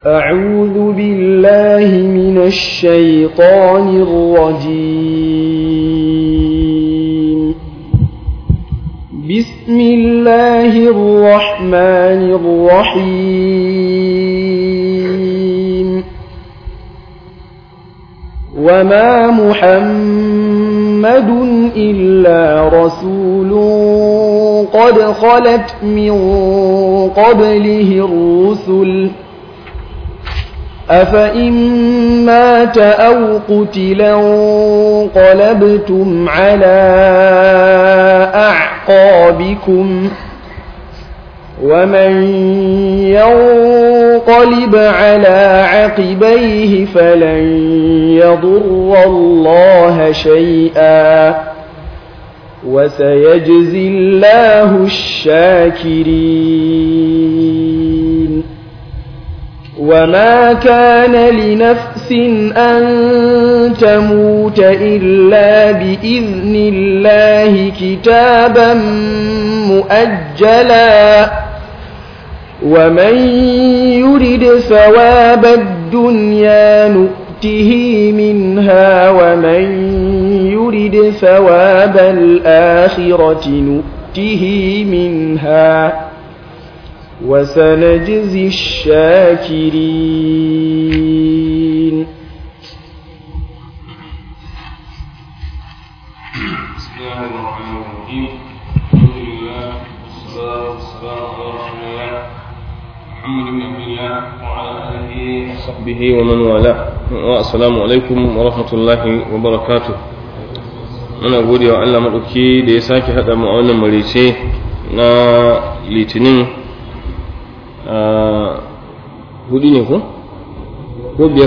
أعوذ بالله من الشيطان الرجيم بسم الله الرحمن الرحيم وما محمد إلا رسول قد خلت من قبله الرسل أفإن مات أو قتلا انقلبتم على أعقابكم ومن ينقلب على عقبيه فلن يضر الله شيئا وسيجزي الله الشاكرين وما كان لنفس أن تموت إلا بإذن الله كتابا مؤجلا ومن يرد ثواب الدنيا نؤته منها ومن يرد ثواب الآخرة نؤته منها وسنجزي الشاكرين بسم الله الرحمن الرحيم الحمد لله والصلاة والسلام على رسول الله محمد بن عبد الله وعلى آله وصحبه ومن والاه والسلام عليكم ورحمة الله وبركاته muna gode wa Allah maɗauki da ya sake haɗa mu a wannan marice na litinin hudu ne ko? ko biyar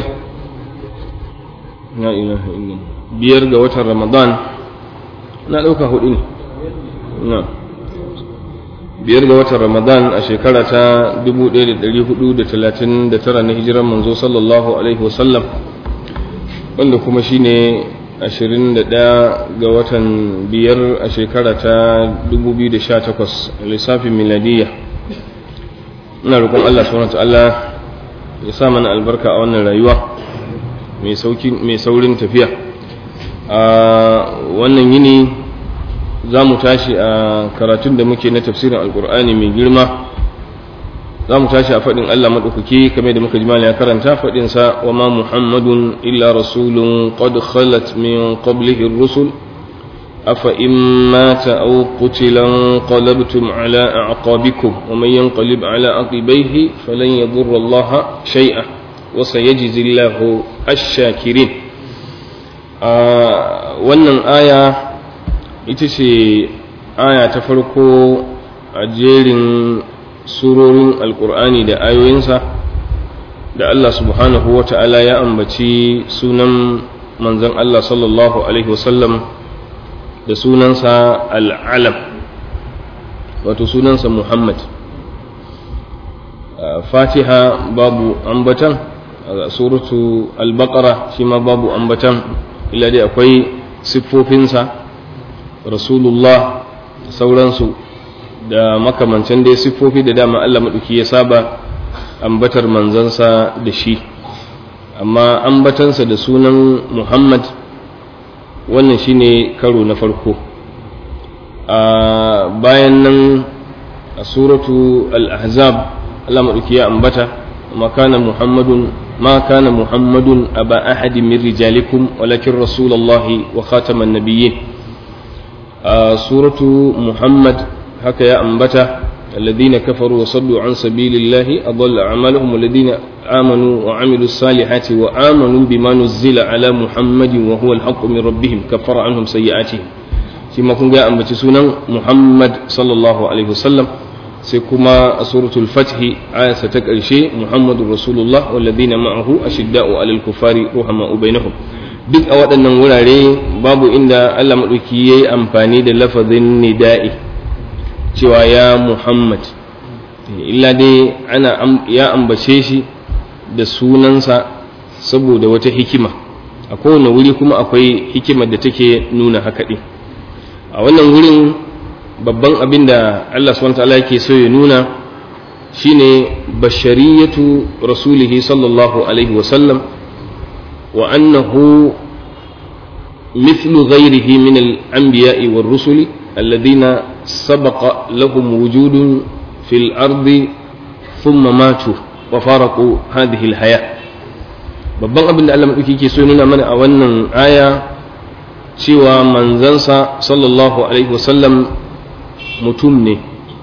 na ilaha illallah biyar ga watan ramadan na ɗauka hudu ne na biyar ga watan ramadan a shekara ta 1439 na hijiran manzo sallallahu alaihi wasallam wanda kuma shine 21 ga watan biyar a shekara ta 2018 lissafin miladiyya ina roƙon Allah subhanahu ta'ala ya sa mana albarka a wannan rayuwa mai saurin tafiya a wannan yini za mu tashi a karatun da muke na tafsirin alkur'ani mai girma za mu tashi a faɗin Allah maɗaukaki kamar da muka jimala ya karanta faɗinsa wa ma muhammadun illa rasulun qad khalat min qablihi rusul أفإن مات أو قتل انقلبتم على أعقابكم ومن ينقلب على عقبيه فلن يضر الله شيئا وسيجزي الله الشاكرين wannan aya ita ce aya ta farko a jerin surorin alkur'ani da ayoyinsa da Allah subhanahu wa ta'ala ya ambaci sunan manzon Allah sallallahu alaihi wasallam da sunansa al'alam wato sunansa muhammad fatiha babu ambatan a suratu al-baqara shi ma babu ambatan illa dai akwai siffofinsa rasulullah da sauransu da makamancin dai siffofi da dama allah maɗuki ya saba ambatar manzansa da shi amma ambatansa da sunan muhammad wannan shine karo na farko a bayan nan a suratu al-ahzab Allah maɗauki ya ambata ma kana muhammadun ma kana muhammadun aba ahadi min rijalikum walakin rasulullahi wa khataman nabiyyin a suratu muhammad haka ya ambata الذين كفروا وصدوا عن سبيل الله أضل أعمالهم والذين آمنوا وعملوا الصالحات وآمنوا بما نزل على محمد وهو الحق من ربهم كفر عنهم سيئاتهم فيما كن جاء سنة محمد صلى الله عليه وسلم سيكما سورة الفتح آية ستكرشي محمد رسول الله والذين معه أشداء على الكفار رحماء بينهم duk a waɗannan wurare babu inda Allah maɗauki ya yi amfani da lafazin nida'i cewa ya Muhammad illa dai ana ya ambace shi da sunansa saboda wata hikima a kowane wuri kuma akwai hikimar da take nuna haka ɗin a wannan wurin babban abin da Allah subhanahu ta'ala yake so ya nuna shine bashariyatu rasulihi sallallahu alaihi wasallam wa annahu مثل غيره من الأنبياء والرسل الذين سبق لهم وجود في الأرض ثم ماتوا وفارقوا هذه الحياة babban abin da Allah maɗauki ke so nuna mana a wannan aya cewa manzansa sallallahu alaihi wasallam mutum ne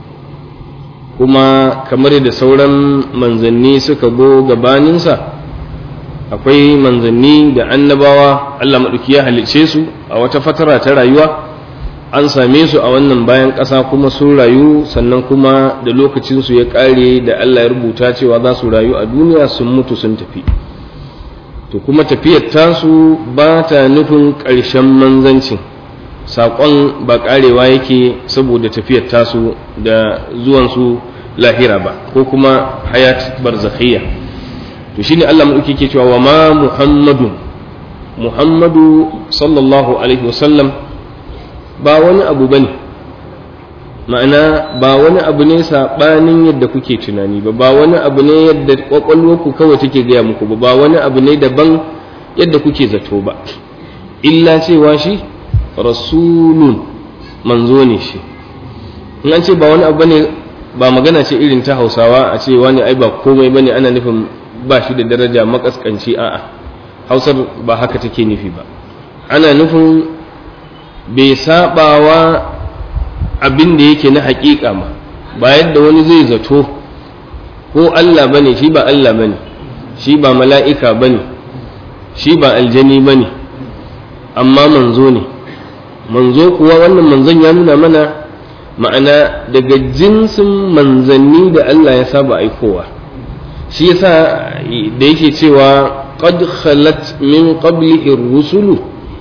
kuma kamar da sauran manzanni suka go gabaninsa akwai manzanni da annabawa Allah maɗauki ya halicce su a wata fatara ta rayuwa an same su a wannan bayan ƙasa kuma sun rayu sannan kuma da lokacinsu ya ƙare da Allah ya rubuta cewa za su rayu a duniya sun mutu sun tafi to kuma tafiyar tasu ba ta nufin ƙarshen manzancin saƙon ba ƙarewa yake saboda tafiyar tasu da zuwansu lahira ba ko kuma hayat barzakhiyya to shine Allah maɗauki ke cewa wa ma muhammadun muhammadu sallallahu alaihi wasallam ba wani abu bane ma'ana ba wani abu ne saɓanin yadda kuke tunani ba ba wani abu ne yadda ƙwaƙwalwarku kawai take gaya muku ba ba wani abu ne daban yadda kuke zato ba illa cewa shi rasulun manzo ne shi in an ce ba wani abu ne ba magana ce irin ta hausawa a ce wani ai ba komai bane ana nufin ba shi da daraja makaskanci a'a hausar ba haka take nufi ba ana nufin bai sabawa abin da yake na haƙiƙa ma ba yadda wani zai zato ko Allah bane shi ba Allah bane shi ba mala'ika bane shi ba aljani bane amma manzo ne manzo kuwa wannan manzon ya nuna mana ma'ana daga jinsin manzanni da Allah ya saba aikowa shi yasa da yake cewa qad khalat min qablihi rusulu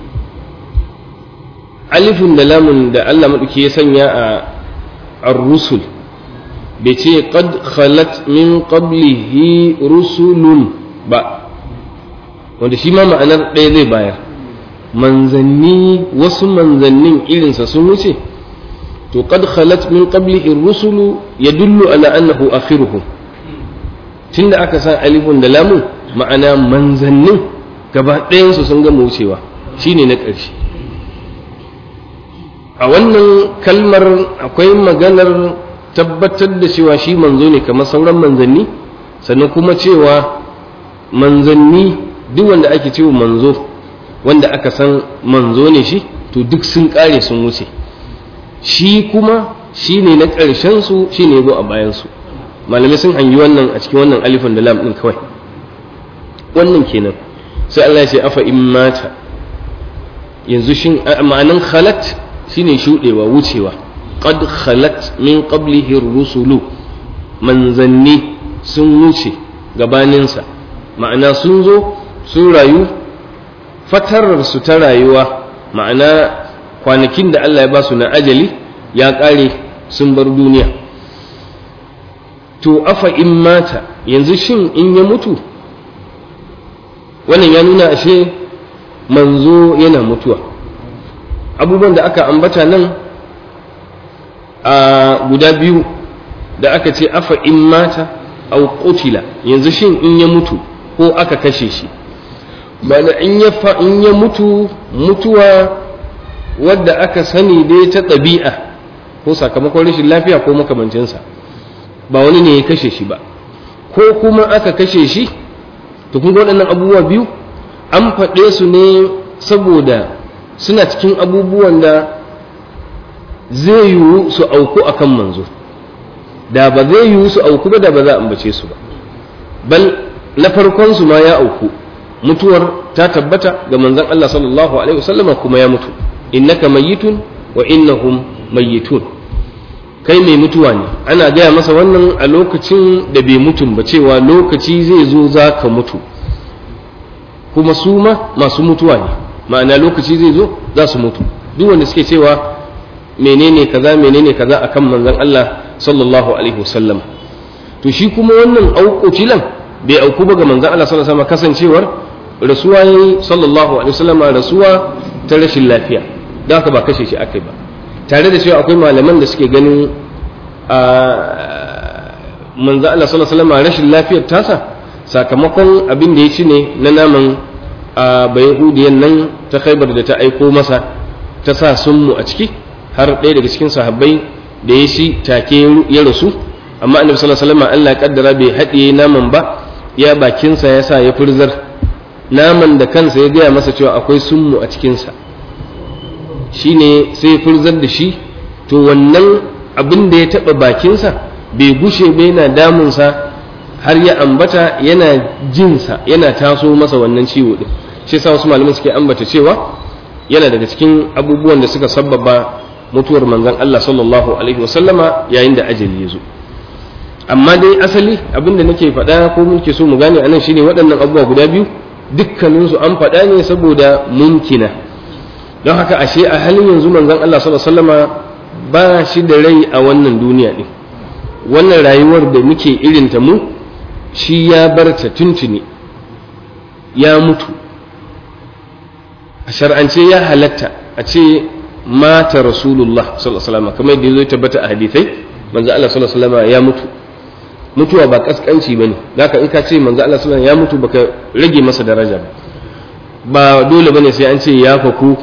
alifun da lamun da Allah maɗauki ya sanya a ar-rusul bai ce qad khalat min qablihi rusulun ba wanda shi ma ma'anar ɗaya zai bayar manzanni wasu manzannin irinsa sun wuce to qad khalat min qablihi rusulu yadullu ala annahu akhiruhum tunda aka sa alifun da lamun ma'ana manzannin gaba ɗayansu sun gama wucewa shine na ƙarshe a wannan kalmar akwai maganar tabbatar da cewa shi manzo ne kamar sauran manzanni sannan kuma cewa manzanni duk wanda ake cewa manzo wanda aka san manzo ne shi to duk sun kare sun wuce shi kuma shi ne na ƙarshen su shi ne zo a bayansu malamai sun hangi wannan a cikin wannan alifin da lam ɗin kawai wannan kenan sai Allah ya ce afa in mata yanzu shin ma'anan khalat shine shuɗewa wucewa qad khalat min qablihi rusulu manzanni sun wuce gabaninsa ma'ana sun zo sun rayu fatarar su ta rayuwa ma'ana kwanakin da Allah ya ba su na ajali ya ƙare sun bar duniya to afa in mata yanzu shin in ya mutu wannan ya nuna ashe manzo yana mutuwa abubuwan da aka ambata nan a guda biyu da aka ce afa in mata au qutila yanzu shin in ya mutu ko aka kashe shi bana in ya fa in ya mutu mutuwa wadda aka sani dai ta ɗabi'a ko sakamakon rashin lafiya ko makamancinsa ba wani ne ya kashe shi ba ko kuma aka kashe shi to kun waɗannan abubuwa biyu an faɗe su ne saboda suna cikin abubuwan da zai yiwu su auku a kan manzo da ba zai yiwu su auku ba da ba za a ambace su ba bal na farkon su ma ya auku mutuwar ta tabbata ga manzon Allah sallallahu alaihi wasallam kuma ya mutu innaka mayyitun wa innahum mayyitun kai mai mutuwa ne ana gaya masa wannan a lokacin da bai mutum ba cewa lokaci zai zo za ka mutu kuma su ma masu mutuwa ne ma'ana lokaci zai zo za su mutu duk wanda suke cewa menene kaza menene kaza akan manzon Allah sallallahu alaihi wasallam to shi kuma wannan auƙocilan bai auku ba ga manzon Allah sallallahu alaihi wasallam kasancewar rasuwa yayi sallallahu alaihi wasallam rasuwa ta rashin lafiya da haka ba kashe shi akai ba tare da cewa akwai malaman da suke ganin manzo Allah sallallahu alaihi wasallam rashin lafiyar tasa sakamakon abin da ya ci ne na naman a bayahudiyan nan ta khaibar da ta aiko masa ta sa sunmu a ciki har ɗaya daga cikin sahabbai da ya shi take ya rasu amma annabi sallallahu alaihi wasallam Allah ya kaddara bai haɗiye naman ba ya bakinsa ya sa ya furzar naman da kansa ya gaya masa cewa akwai sunmu a cikinsa shine sai ya furzar da shi to wannan abin da ya taɓa bakinsa bai gushe ba yana damunsa har ya ambata yana jinsa yana taso masa wannan ciwo din shi yasa wasu malaman suke ambata cewa yana daga cikin abubuwan da suka sabbaba mutuwar manzon Allah sallallahu alaihi wasallama yayin da ajali ya zo amma dai asali abin da nake faɗa ko muke so mu gane anan shine waɗannan abubuwa guda biyu dukkaninsu an faɗa ne saboda munkina don haka ashe a halin yanzu manzon Allah sallallahu alaihi wasallama ba shi da rai a wannan duniya din wannan rayuwar da muke irinta mu shi ya bar ta tuntuni ya mutu a shar'ance ya halatta a ce mata rasulullah sallallahu alaihi wasallam kamar yadda zai tabbata a hadisai manzo Allah sallallahu alaihi wasallam ya mutu mutuwa ba kaskanci bane zaka in ka ce manzo Allah sallallahu alaihi wasallam ya mutu baka rage masa daraja ba ba dole bane sai an ce ya faku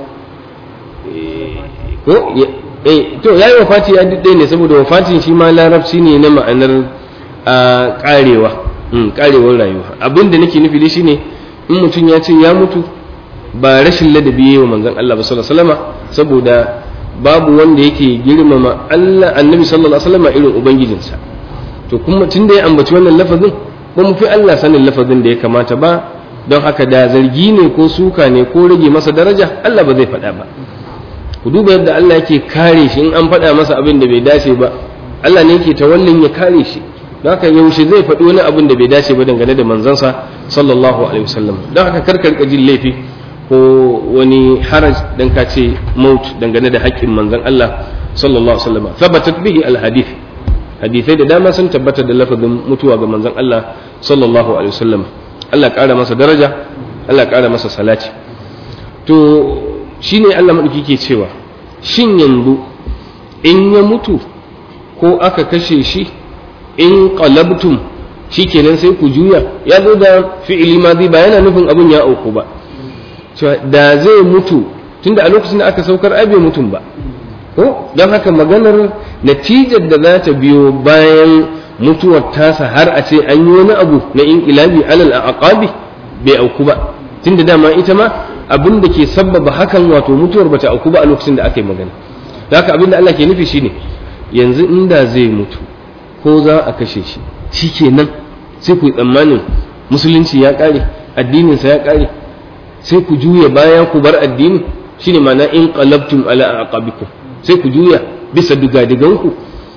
ko eh to yayi wafati ya dade ne saboda wafatin shi ma larabci ne na ma'anar a karewa karewar rayuwa abin da nake nufi dai shine in mutum ya ce ya mutu ba rashin ladabi yayi wa manzon Allah ba sallallahu alaihi wasallam saboda babu wanda yake girmama Allah annabi sallallahu alaihi wasallam irin ubangijinsa to kuma tun da ya ambaci wannan lafazin ba mu fi Allah sanin lafazin da ya kamata ba don haka da zargi ne ko suka ne ko rage masa daraja Allah ba zai faɗa ba ku duba yadda Allah yake kare shi in an faɗa masa abin da bai dace ba Allah ne yake tawallin ya kare shi don haka yaushe zai faɗi wani abin da bai dace ba dangane da manzansa sallallahu alaihi wasallam don haka karkar jin laifi ko wani haraj dan ka ce maut dangane da haƙƙin manzan Allah sallallahu alaihi wasallam thabatat bihi alhadith hadithai da dama sun tabbata da lafazin mutuwa ga manzan Allah sallallahu alaihi wasallam Allah ƙara masa daraja Allah ƙara masa salati to shine Allah madauki ke cewa shin yanzu in ya mutu ko aka kashe shi in qalabtum shikenan sai ku juya ya zo da fi'ili madi ba yana nufin abun ya auku ba da zai mutu tunda a lokacin da aka saukar ai bai mutum ba ko don haka maganar natijar da za ta biyo bayan mutuwar tasa har a ce an yi wani abu na inqilabi alal aqabi bai auku ba tunda dama ita ma abin da ke sabbaba hakan wato mutuwar bata auku ba a lokacin da aka yi magana haka abin da Allah ke nufi shine yanzu inda zai mutu ko za a kashe shi shikenan sai ku yi tsammanin musulunci ya kare addininsa ya kare sai ku juya baya ku bar addini shine ma'ana in qalabtum ala aqabikum sai ku juya bisa digadiganku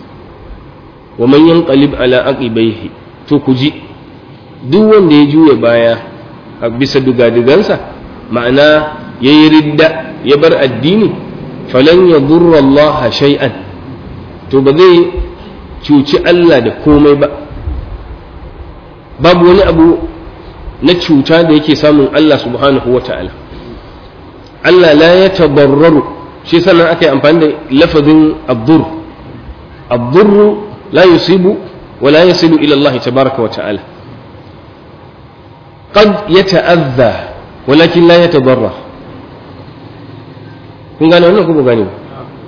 wa man yanqalib ala aqibaihi to ku ji duk wanda ya juya baya a bisa digadigansa ma'ana yayi ridda ya bar addini falan yadurra Allah shay'an to ba zai cuci Allah da komai ba babu wani abu na cuta da yake samun Allah subhanahu wa ta'ala Allah la ya tabarraru shi sannan aka yi amfani da lafazin abdur abdur la yusibu wa la yasilu ila Allah tabaraka wa ta'ala qad yata'adha walakin la yatadarra kun gane wannan ko ba gane ba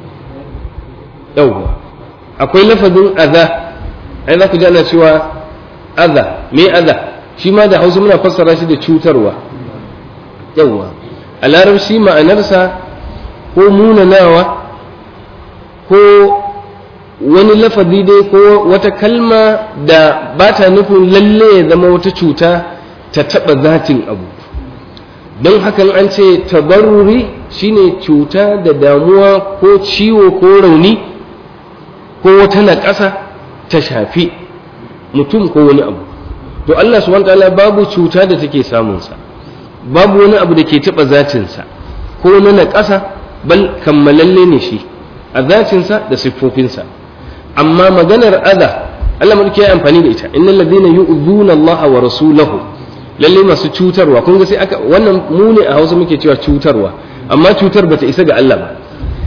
yawwa akwai lafazin adha ai za ku ji ana cewa adha me adha shi ma da hausa muna fassara shi da cutarwa yawwa a larabci ma'anarsa ko munanawa ko wani lafazi dai ko wata kalma da ba ta nufin lalle ya zama wata cuta ta taɓa zatin abu don hakan an ce tabarruri shine cuta da damuwa ko ciwo ko rauni ko wata naƙasa ta shafi mutum ko wani abu to Allah subhanahu wataala babu cuta da take samunsa babu wani abu da ke taɓa zatinsa ko na naƙasa bal kammalalle ne shi a zatinsa da siffofinsa amma maganar adha Allah mulki ya amfani da ita innal ladina yu'dhuna Allah wa rasulahu lalle masu cutarwa kun ga sai aka wannan mu ne a Hausa muke cewa cutarwa amma cutar bata isa ga Allah ba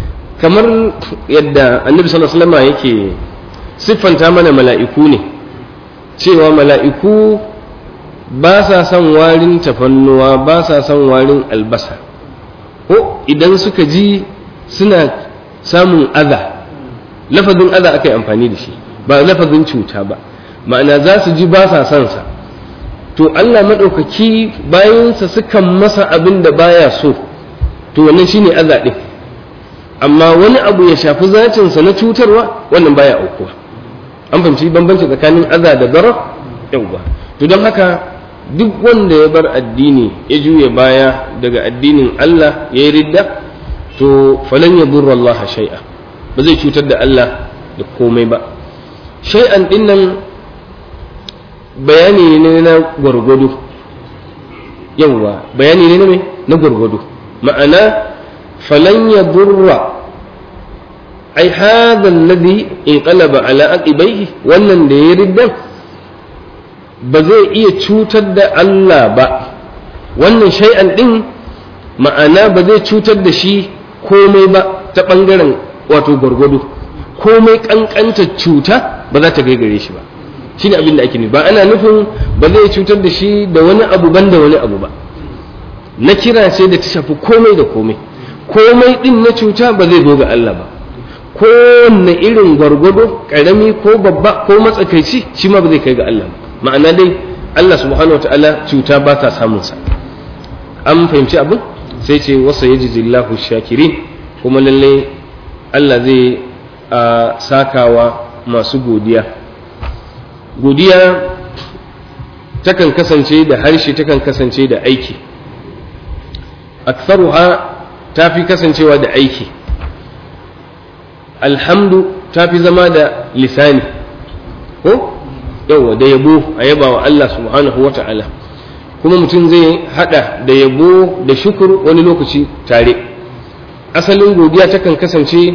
kamar yadda Annabi sallallahu alaihi wasallam yake siffanta mana mala'iku ne cewa mala'iku ba sa son warin tafannuwa ba sa son warin albasa ko idan suka ji suna samun aza lafazin aza aka yi amfani da shi ba lafazin cuta ba ma'ana za su ji ba sa son sa to Allah maɗaukaki bayansa sukan masa abin da baya so to wannan shine aza ɗin amma wani abu ya shafi zacinsa na cutarwa wannan baya aukuwa an fahimci bambanci tsakanin aza da darar yauwa to don haka duk wanda ya bar addini ya juya baya daga addinin Allah ya yi ridda to falan ya burra Allah shay'a ba zai cutar da Allah da komai ba shay'an dinnan bayani ne na gwargwado yawwa bayani ne na me na gwargwado ma'ana falan ya burra ai hadha alladhi inqalaba ala aqibaihi wannan da ya riddan ba zai iya cutar da Allah ba wannan shay'an din ma'ana ba zai cutar da shi komai ba ta ɓangaren wato gwargwado komai ƙanƙanta cuta ba za ta gaigare shi ba shi ne abin da ake nufi ba ana nufin ba zai cutar da shi da wani abu ban da wani abu ba na kira ce da ta shafi komai da komai komai din na cuta ba zai zo ga Allah ba kowanne irin gwargwado ƙarami ko babba ko matsakaici shi ma ba zai kai ga Allah ba ma'ana dai Allah subhanahu wa ta'ala cuta ba ta samun sa an fahimci abin sai ce wasa yajzillahu shakirin kuma lalle Allah zai a sakawa masu godiya godiya takan kasance da harshe takan kasance da aiki aktharuha ta fi kasancewa da aiki alhamdu ta fi zama da lisani ko yawa da yabo a yaba wa Allah subhanahu wa ta'ala kuma mutum zai hada da yabo da shukur wani lokaci tare asalin godiya takan kasance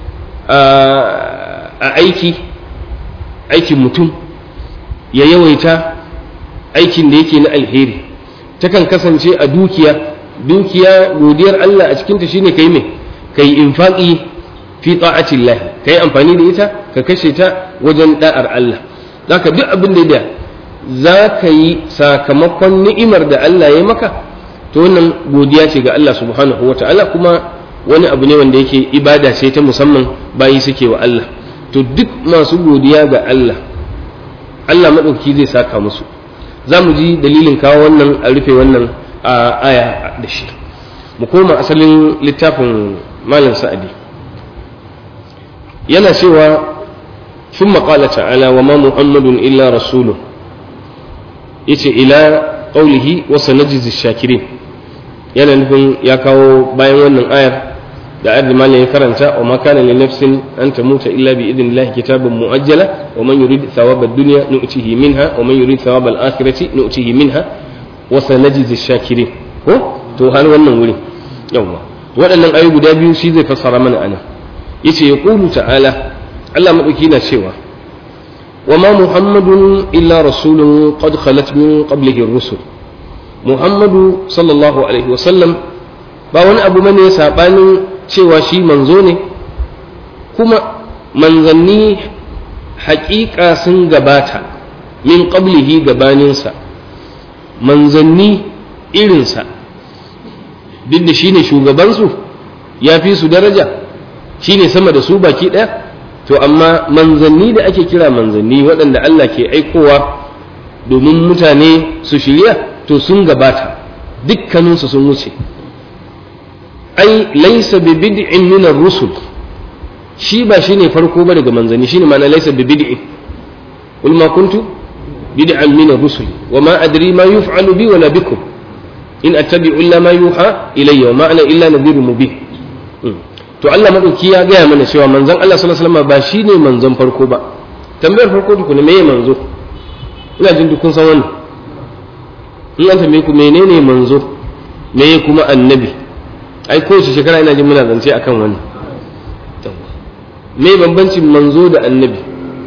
a aiki aikin mutum ya yawaita aikin da yake na alheri takan kasance a dukiya dukiya godiyar Allah a cikinta shine kai me kai infaqi fi ta'atillah kai amfani da ita ka kashe ta wajen da'ar Allah zaka duk abin da za ka yi sakamakon ni'imar da Allah ya maka to wannan godiya ce ga Allah subhanahu wa ta'ala kuma wani abu ne wanda yake ibada ce ta musamman bayi suke wa Allah to duk masu godiya ga Allah Allah maɗauki zai saka musu za mu ji dalilin kawo wannan a rufe wannan a aya da shi mu koma asalin littafin malam sa'adi yana cewa ثم قال تعالى وما محمد إلا رسول yace ila qaulihi wa sanajzi shakirin yana nufin ya kawo bayan wannan ayar da ayar da malam ya karanta wa ma kana li nafsin an tamuta illa bi idnillahi kitaban muajjala wa man yurid thawaba ad-dunya nu'tihi minha wa man yurid thawaba al-akhirati nu'tihi minha wa sanajzi shakirin ko to har wannan wurin yawa waɗannan ayoyi guda biyu shi zai fassara mana ana yace yaqulu ta'ala Allah madauki na cewa وما محمد إلا رسول قد خلت من قبله الرسل محمد صلى الله عليه وسلم ba wani abu mane saɓanin cewa shi manzo ne kuma manzanni haƙiƙa sun gabata min qablihi gabaninsa manzanni irinsa duk da shi ne shugabansu ya fi su daraja shi ne sama da su baki ɗaya to amma manzanni da ake kira manzanni waɗanda Allah ke aikowa domin mutane su shirya to sun gabata dukkaninsu sun wuce ai laisa bi bid'in min rusul shi ba shine farko ba daga manzanni shine ma'ana laisa bi bid'in qul ma kuntu bid'an min rusul wa ma adri ma yuf'alu bi wala bikum in attabi'u illa ma yuha ilayya wa ma ana illa nadhirun mubin to Allah madauki ya gaya mana cewa manzon Allah sallallahu alaihi wasallam ba shine manzon farko ba tambayar farko tukuna meye manzo ina jin dukun san wannan in an tambaye ku menene manzo meye kuma annabi ai kowace shekara ina jin muna zance akan wannan me bambancin manzo da annabi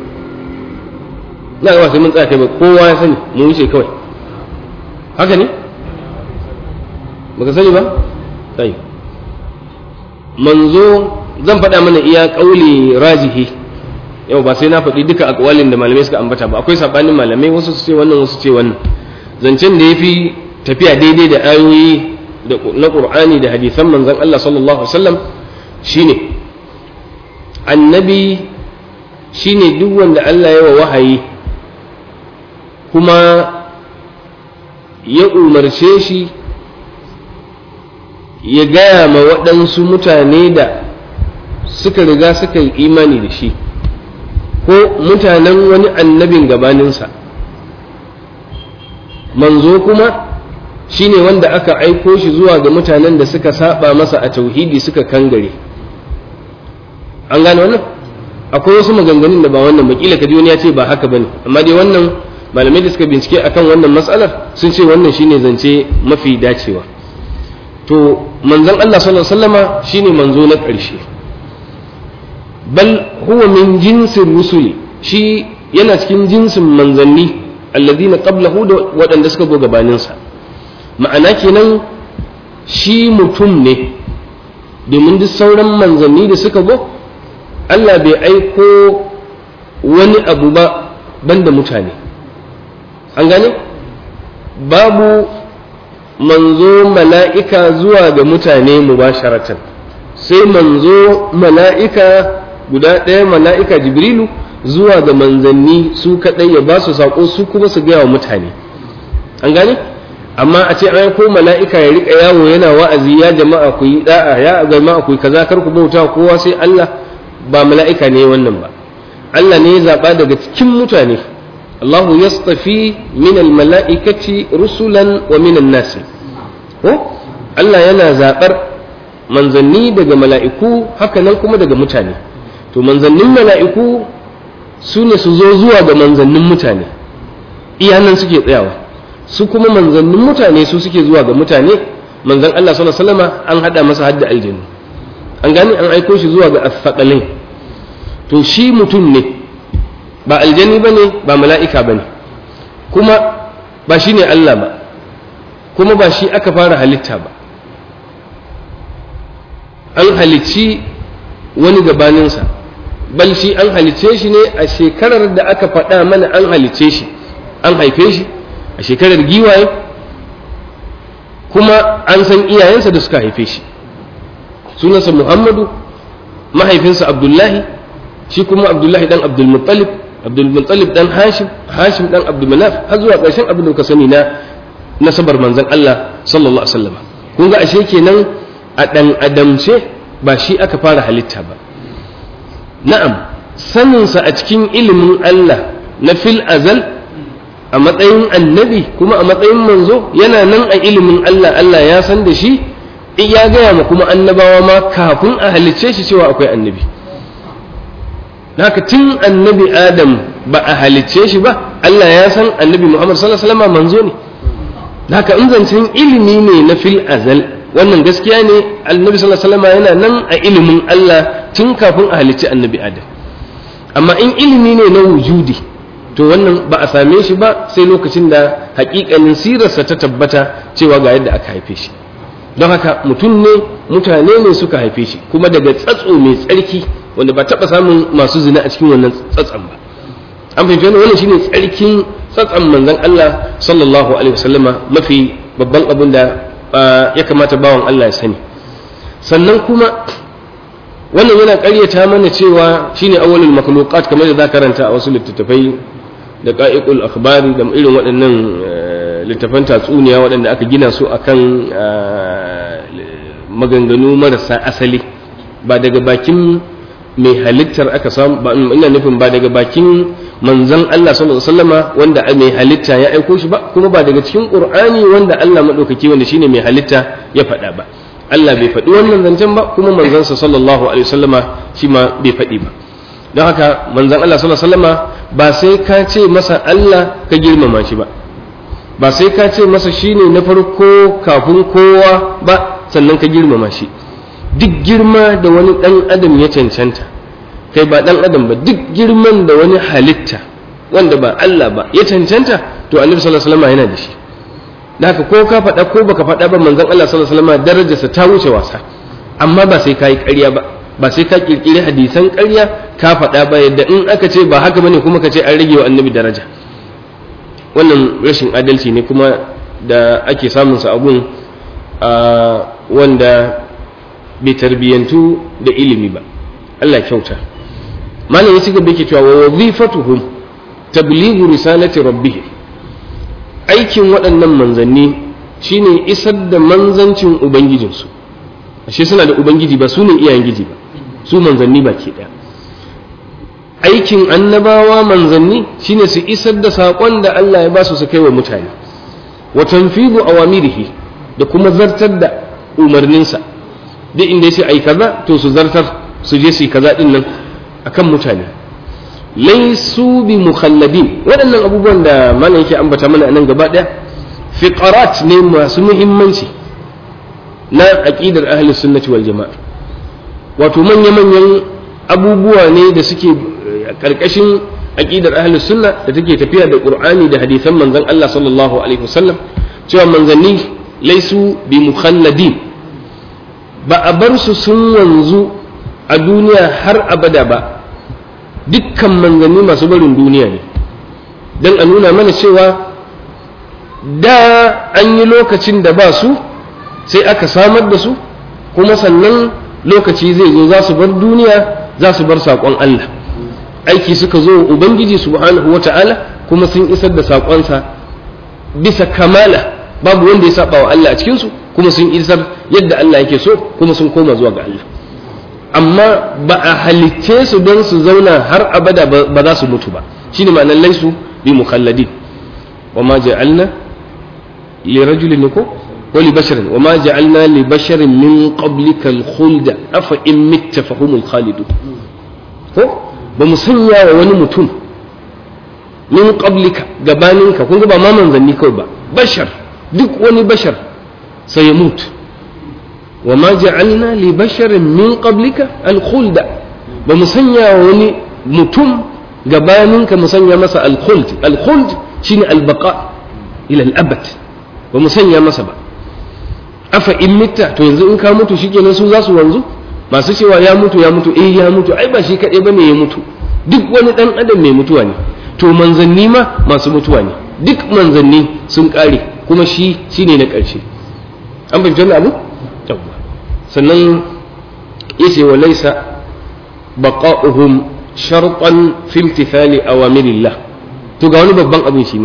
na ga sai mun tsaya kai ba kowa ya sani mu wuce kawai haka ne baka sani ba sai manzo zan faɗa mana iya ƙauli rajihi yau ba sai na faɗi duka akwalin da malamai suka ambata ba akwai sabanin malamai wasu su ce wannan wasu ce wannan zancen da yafi tafiya daidai da ayoyi na Qur'ani da hadisan manzon Allah sallallahu alaihi wasallam shine annabi shine duk wanda Allah ya wa wahayi kuma ya umarce shi ya gaya ma waɗansu mutane da suka riga suka yi imani da shi ko mutanen wani annabin gabaninsa manzo kuma shine wanda aka aiko shi zuwa ga mutanen da suka saba masa a tauhidi suka kangare an gane wannan akwai wasu maganganun da ba wannan bakila kaji wani ya ce ba haka bane amma dai wannan malamai da suka bincike akan wannan matsalar sun ce wannan shine zance mafi dacewa to manzon Allah sallallahu alaihi wasallama shine manzo na ƙarshe bal huwa min jinsin rusuli shi yana cikin jinsin manzanni alladhina qablahu da waɗanda suka go gabaninsa ma'ana kenan shi mutum ne domin duk sauran manzanni da suka go Allah bai aiko wani abu ba banda mutane an gane babu manzo mala'ika zuwa ga mutane mubasharatan sai manzo mala'ika guda ɗaya mala'ika jibrilu zuwa ga manzanni su kaɗai ya ba su saƙo su kuma su gaya wa mutane an gane amma a ce an ko mala'ika ya riƙa yawo yana wa'azi ya jama'a ku yi da'a ya jama'a ku yi kaza kar ku bauta kowa sai Allah ba mala'ika ne wannan ba Allah ne ya zaɓa daga cikin mutane Allah yastafi min mala'ikaci rusulan wa min nasi ko Allah yana zaɓar manzanni daga mala'iku haka nan kuma daga mutane to manzannin mala'iku su ne su zo zuwa ga manzannin mutane iyanan suke tsayawa su kuma manzannin mutane su suke zuwa ga mutane manzan Allah sallallahu alaihi wasallam an hada masa hadda aljinu an gani an aiko shi zuwa ga asfaqalin to shi mutum ne ba aljani bane ba mala'ika bane kuma ba shi ne Allah ba kuma ba shi aka fara halitta ba an halicci wani gabaninsa bal shi an halicce shi ne a shekarar da aka faɗa mana an halicce shi an haife shi a shekarar giwaye kuma an san iyayensa da suka haife shi sunansa muhammadu mahaifinsa abdullahi shi kuma abdullahi dan abdulmuttalib abdulmuttalib dan hashim hashim dan abdulmanaf har zuwa ƙarshen abin da ka sani na nasabar manzon Allah sallallahu alaihi wasallam kun ga ashe kenan a dan adamce ba shi aka fara halitta ba na'am saninsa a cikin ilimin Allah na fil azal a matsayin annabi kuma a matsayin manzo yana nan a ilimin Allah Allah ya san da shi in ya gaya ma kuma annabawa ma kafin a halicce shi cewa akwai annabi haka tun annabi adam ba a halicce shi ba Allah ya san annabi Muhammad sallallahu alaihi wasallam manzo ne haka in zancen ilimi ne na fil azal wannan gaskiya ne annabi sallallahu alaihi wasallam yana nan a ilimin Allah tun kafin a halicci annabi adam amma in ilimi ne na wujudi to wannan ba a same shi ba sai lokacin da hakikanin sirarsa ta tabbata cewa ga yadda aka haife shi don haka mutum ne mutane ne suka haife shi kuma daga tsatso mai tsarki wanda ba taɓa samun masu zina a cikin wannan tsatsan ba an fahimci wannan wannan shine tsarkin tsatsan manzon Allah sallallahu alaihi wasallama mafi babban abin da ya kamata bawan Allah ya sani sannan kuma wannan yana ƙaryata mana cewa shine awwalul makhluqat kamar da za karanta a wasu littattafai da qa'iqul akhbari da irin waɗannan littafan tatsuniya waɗanda aka gina su akan maganganu marasa asali ba daga bakin mai halittar aka samu ba ina nufin ba daga bakin manzon Allah sallallahu alaihi wasallama wanda mai halitta ya aiko shi ba kuma ba daga cikin Qur'ani wanda Allah madaukaki wanda shine mai halitta ya faɗa ba Allah bai faɗi wannan zancen ba kuma manzansa sallallahu alaihi wasallama shi ma bai faɗi ba don haka manzon Allah sallallahu alaihi wasallama ba sai ka ce masa Allah ka girmama shi ba ba sai ka ce masa shine na farko kafin kowa ba sannan ka girmama shi duk girma da wani ɗan adam ya cancanta kai ba ɗan adam ba duk girman da wani halitta wanda ba Allah ba ya cancanta to annabi sallallahu alaihi wasallam yana da shi da haka ko ka faɗa ko baka faɗa ba manzon Allah sallallahu alaihi wasallam darajarsa ta wuce wasa amma ba sai kai ƙarya ba ba sai ka kirkiri hadisan ƙarya ka faɗa ba yadda in aka ce ba haka bane kuma ka ce an rage wa annabi daraja wannan rashin adalci ne kuma da ake samun sa abun wanda bai tarbiyyantu da ilimi ba Allah kyauta malam ya ci gaba yake cewa wa wazifatuhum tablighu risalati rabbihim aikin waɗannan manzanni shine isar da manzancin ubangijinsu ashe suna da ubangiji ba su ne iyayen giji ba su manzanni ba ke ɗaya aikin annabawa manzanni shine su isar da saƙon da Allah ya ba su su kai wa mutane wa tanfidu awamirihi da kuma zartar da umarninsa duk inda ya ce ai kaza to su zartar su je su yi kaza din nan akan mutane laisu bi mukhalladin waɗannan abubuwan da malam yake ambata mana nan gaba ɗaya fiqarat ne masu muhimmanci na aqidar ahli sunnati wal jama'a wato manya-manyan abubuwa ne da suke karkashin aqidar ahli sunna da take tafiya da qur'ani da hadisan manzon Allah sallallahu alaihi wasallam cewa manzanni laisu bi mukhalladin ba a bar su sun wanzu a duniya har abada ba dukkan manzanni masu barin duniya ne don a nuna mana cewa da an yi lokacin da ba su sai aka samar da su kuma sannan lokaci zai zo za su bar duniya za su bar saƙon Allah aiki suka zo ubangiji subhanahu wata'ala kuma sun isar da saƙonsa bisa kamala babu wanda ya saba wa Allah a cikinsu kuma sun isar yadda Allah yake so kuma sun koma zuwa ga Allah amma ba a halicce su don su zauna har abada ba za su mutu ba shine ma'anar laisu bi mukhalladin wa ma ja'alna li rajulin ko wa li basharin wa ma ja'alna li basharin min qablika al-khulda afa in mitta fa humul khalidun ko ba mu sanya wa wani mutum min qablika gabaninka kun ga ba ma manzanni kawai ba bashar duk wani bashar sai ya mutu wa ma ja'alna li basharin min qablika al-khulda ba mu sanya wani mutum gabaninka mu sanya masa al-khuld al-khuld shine al-baqa ila al-abad ba mu sanya masa ba afa in mitta to yanzu in ka mutu shikenan su za su wanzu masu cewa ya mutu ya mutu eh ya mutu ai ba shi kaɗai bane ya mutu duk wani ɗan adam mai mutuwa ne to manzanni ma masu mutuwa ne duk manzanni sun ƙare kuma shi shine na ƙarshe an fahimci wannan abu yawwa sannan yace wa laysa baqa'uhum shartan fi imtithali awamirillah to ga wani babban abin shi ma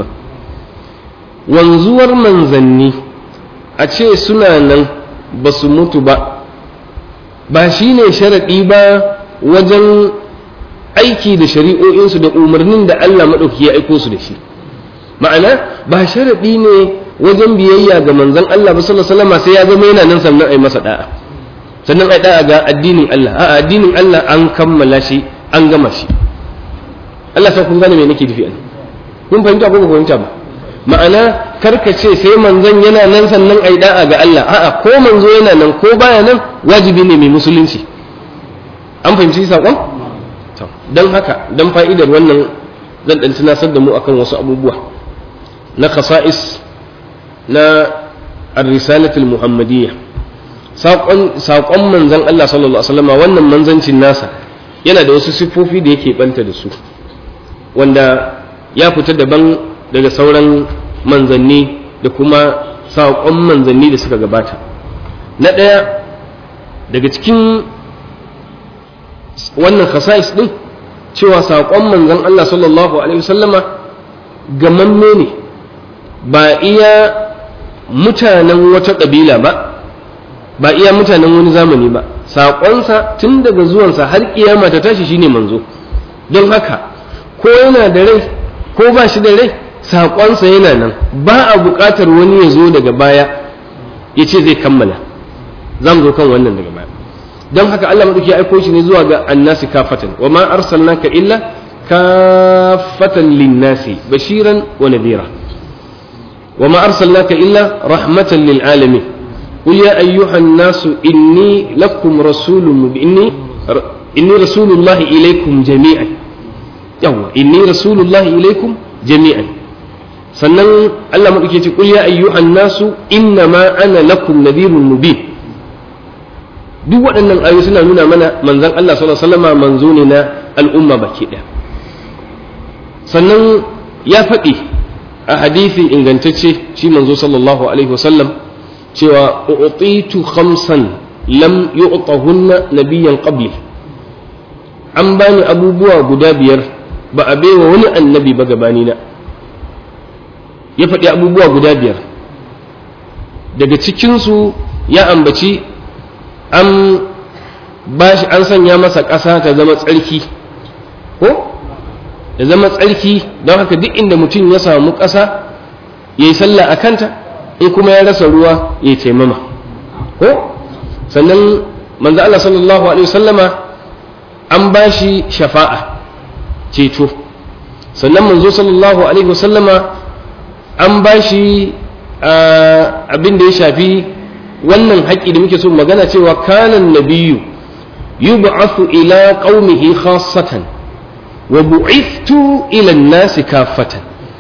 wanzuwar manzanni a ce suna nan ba su mutu ba ba shi ne sharaɗi ba wajen aiki da shari'o'insu da umarnin da Allah maɗauki ya aiko su da shi ma'ana ba sharaɗi ne wajen biyayya ga manzon Allah ba sallallahu alaihi sai ya zama yana nan sannan ai masa da'a sannan ai da'a ga addinin Allah a addinin Allah an kammala shi an gama shi Allah sai kun gane me nake nufi an kun fahimta ko ba fahimta ba ma'ana karka ce sai manzon yana nan sannan ai da'a ga Allah a'a ko manzo yana nan ko baya nan wajibi ne mai musulunci an fahimci saƙon don haka don fa'idar wannan zan ɗan tunasar da mu akan wasu abubuwa na khasa'is na ar-risalatul muhammadiyya saƙon manzon Allah sallallahu alaihi wasallam wannan manzancin nasa yana da wasu siffofi da yake banta da su wanda ya fita daban daga sauran manzanni da kuma saƙon manzanni da suka gabata na ɗaya daga cikin wannan khasa'is ɗin cewa saƙon manzan Allah sallallahu Alaihi wasallama gamamme ne ba iya mutanen wata ƙabila ba ba iya mutanen wani zamani ba saƙonsa tun daga zuwansa har ƙiyama ta tashi shine manzo don haka ko yana da rai ko ba shi da rai saƙonsa yana nan ba a buƙatar wani ya zo daga baya ya ce zai kammala za mu zo kan wannan daga baya don haka Allah maɗauki ya aiko shi ne zuwa ga annasi kafatan wa ma arsalnaka illa kafatan linnasi bashiran wa nadira wa ma arsalnaka illa rahmatan lil alamin قل يا أيها الناس إني لكم رسول إني إني رسول الله إليكم جميعا يوا إني رسول الله إليكم جميعا sannan Allah maɗauke ce ƙul ya ayyuhan nasu inna ma ana lakum nadhirun mubin duk waɗannan ayoyi suna nuna mana manzon Allah sallallahu alaihi wasallam manzo ne na al'umma baki ɗaya sannan ya faɗi a hadisi ingantacce shi manzo sallallahu alaihi wasallam cewa u'titu khamsan lam yu'tahunna nabiyyan qabli an bani abubuwa guda biyar ba a baiwa wani annabi ba gabanina ya faɗi abubuwa guda biyar daga cikinsu ya ambaci an bashi an sanya masa ƙasa ta zama tsarki ko ya zama tsarki don haka duk inda mutum ya samu ƙasa ya yi sallah a kanta in kuma ya rasa ruwa ya yi taimama ko sannan manzo Allah sallallahu alaihi wasallama an bashi shafa'a ceto sannan manzo sallallahu alaihi wasallama an bashi abin da ya shafi wannan haƙƙi da muke so magana cewa kanan nabiyyu yub'athu ila qaumihi khassatan wa bu'ithtu ila an-nasi kaffatan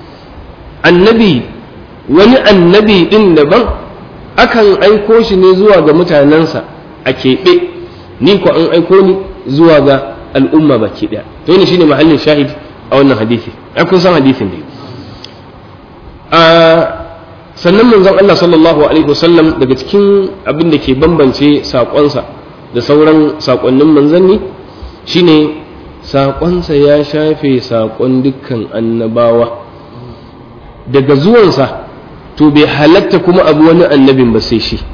annabi wani annabi din daban akan aiko shi ne zuwa ga mutanensa a keɓe ni ko an aiko ni zuwa ga al'umma baki ɗaya to ne shine mahallin shahid a wannan hadisi ai kun san hadisin ne a sannan manzon Allah sallallahu alaihi wasallam daga cikin abin da ke bambance saƙonsa da sauran saƙonnin manzanni shine saƙonsa ya shafe saƙon dukkan annabawa daga zuwansa to bai halatta kuma abu wani annabin ba sai shi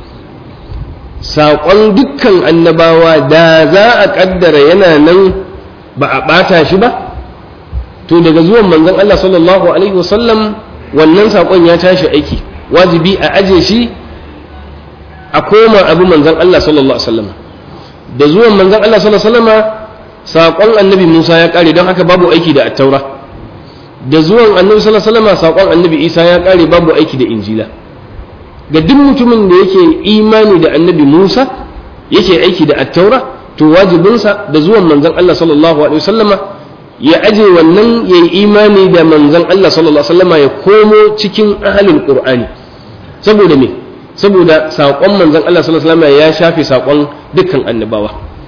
saƙon dukkan annabawa da za a ƙaddara yana nan ba a ɓata shi ba to daga zuwan manzon Allah sallallahu alaihi wasallam wannan saƙon ya tashi aiki wajibi a aje shi a koma abu manzon Allah sallallahu alaihi wasallam da zuwan manzon Allah sallallahu alaihi wasallam saƙon annabi Musa ya ƙare don haka babu aiki da attaura da zuwan annabi sallallahu alaihi wasallam saƙon annabi Isa ya ƙare babu aiki da injila ga duk mutumin da yake imani da annabi Musa yake aiki da attaura to wajibinsa da zuwan manzon Allah sallallahu alaihi wasallama ya aje wannan ya yi imani da manzon Allah sallallahu alaihi wasallama ya komo cikin ahalin qur'ani saboda me saboda saƙon manzon Allah sallallahu alaihi wasallama ya shafe saƙon dukkan annabawa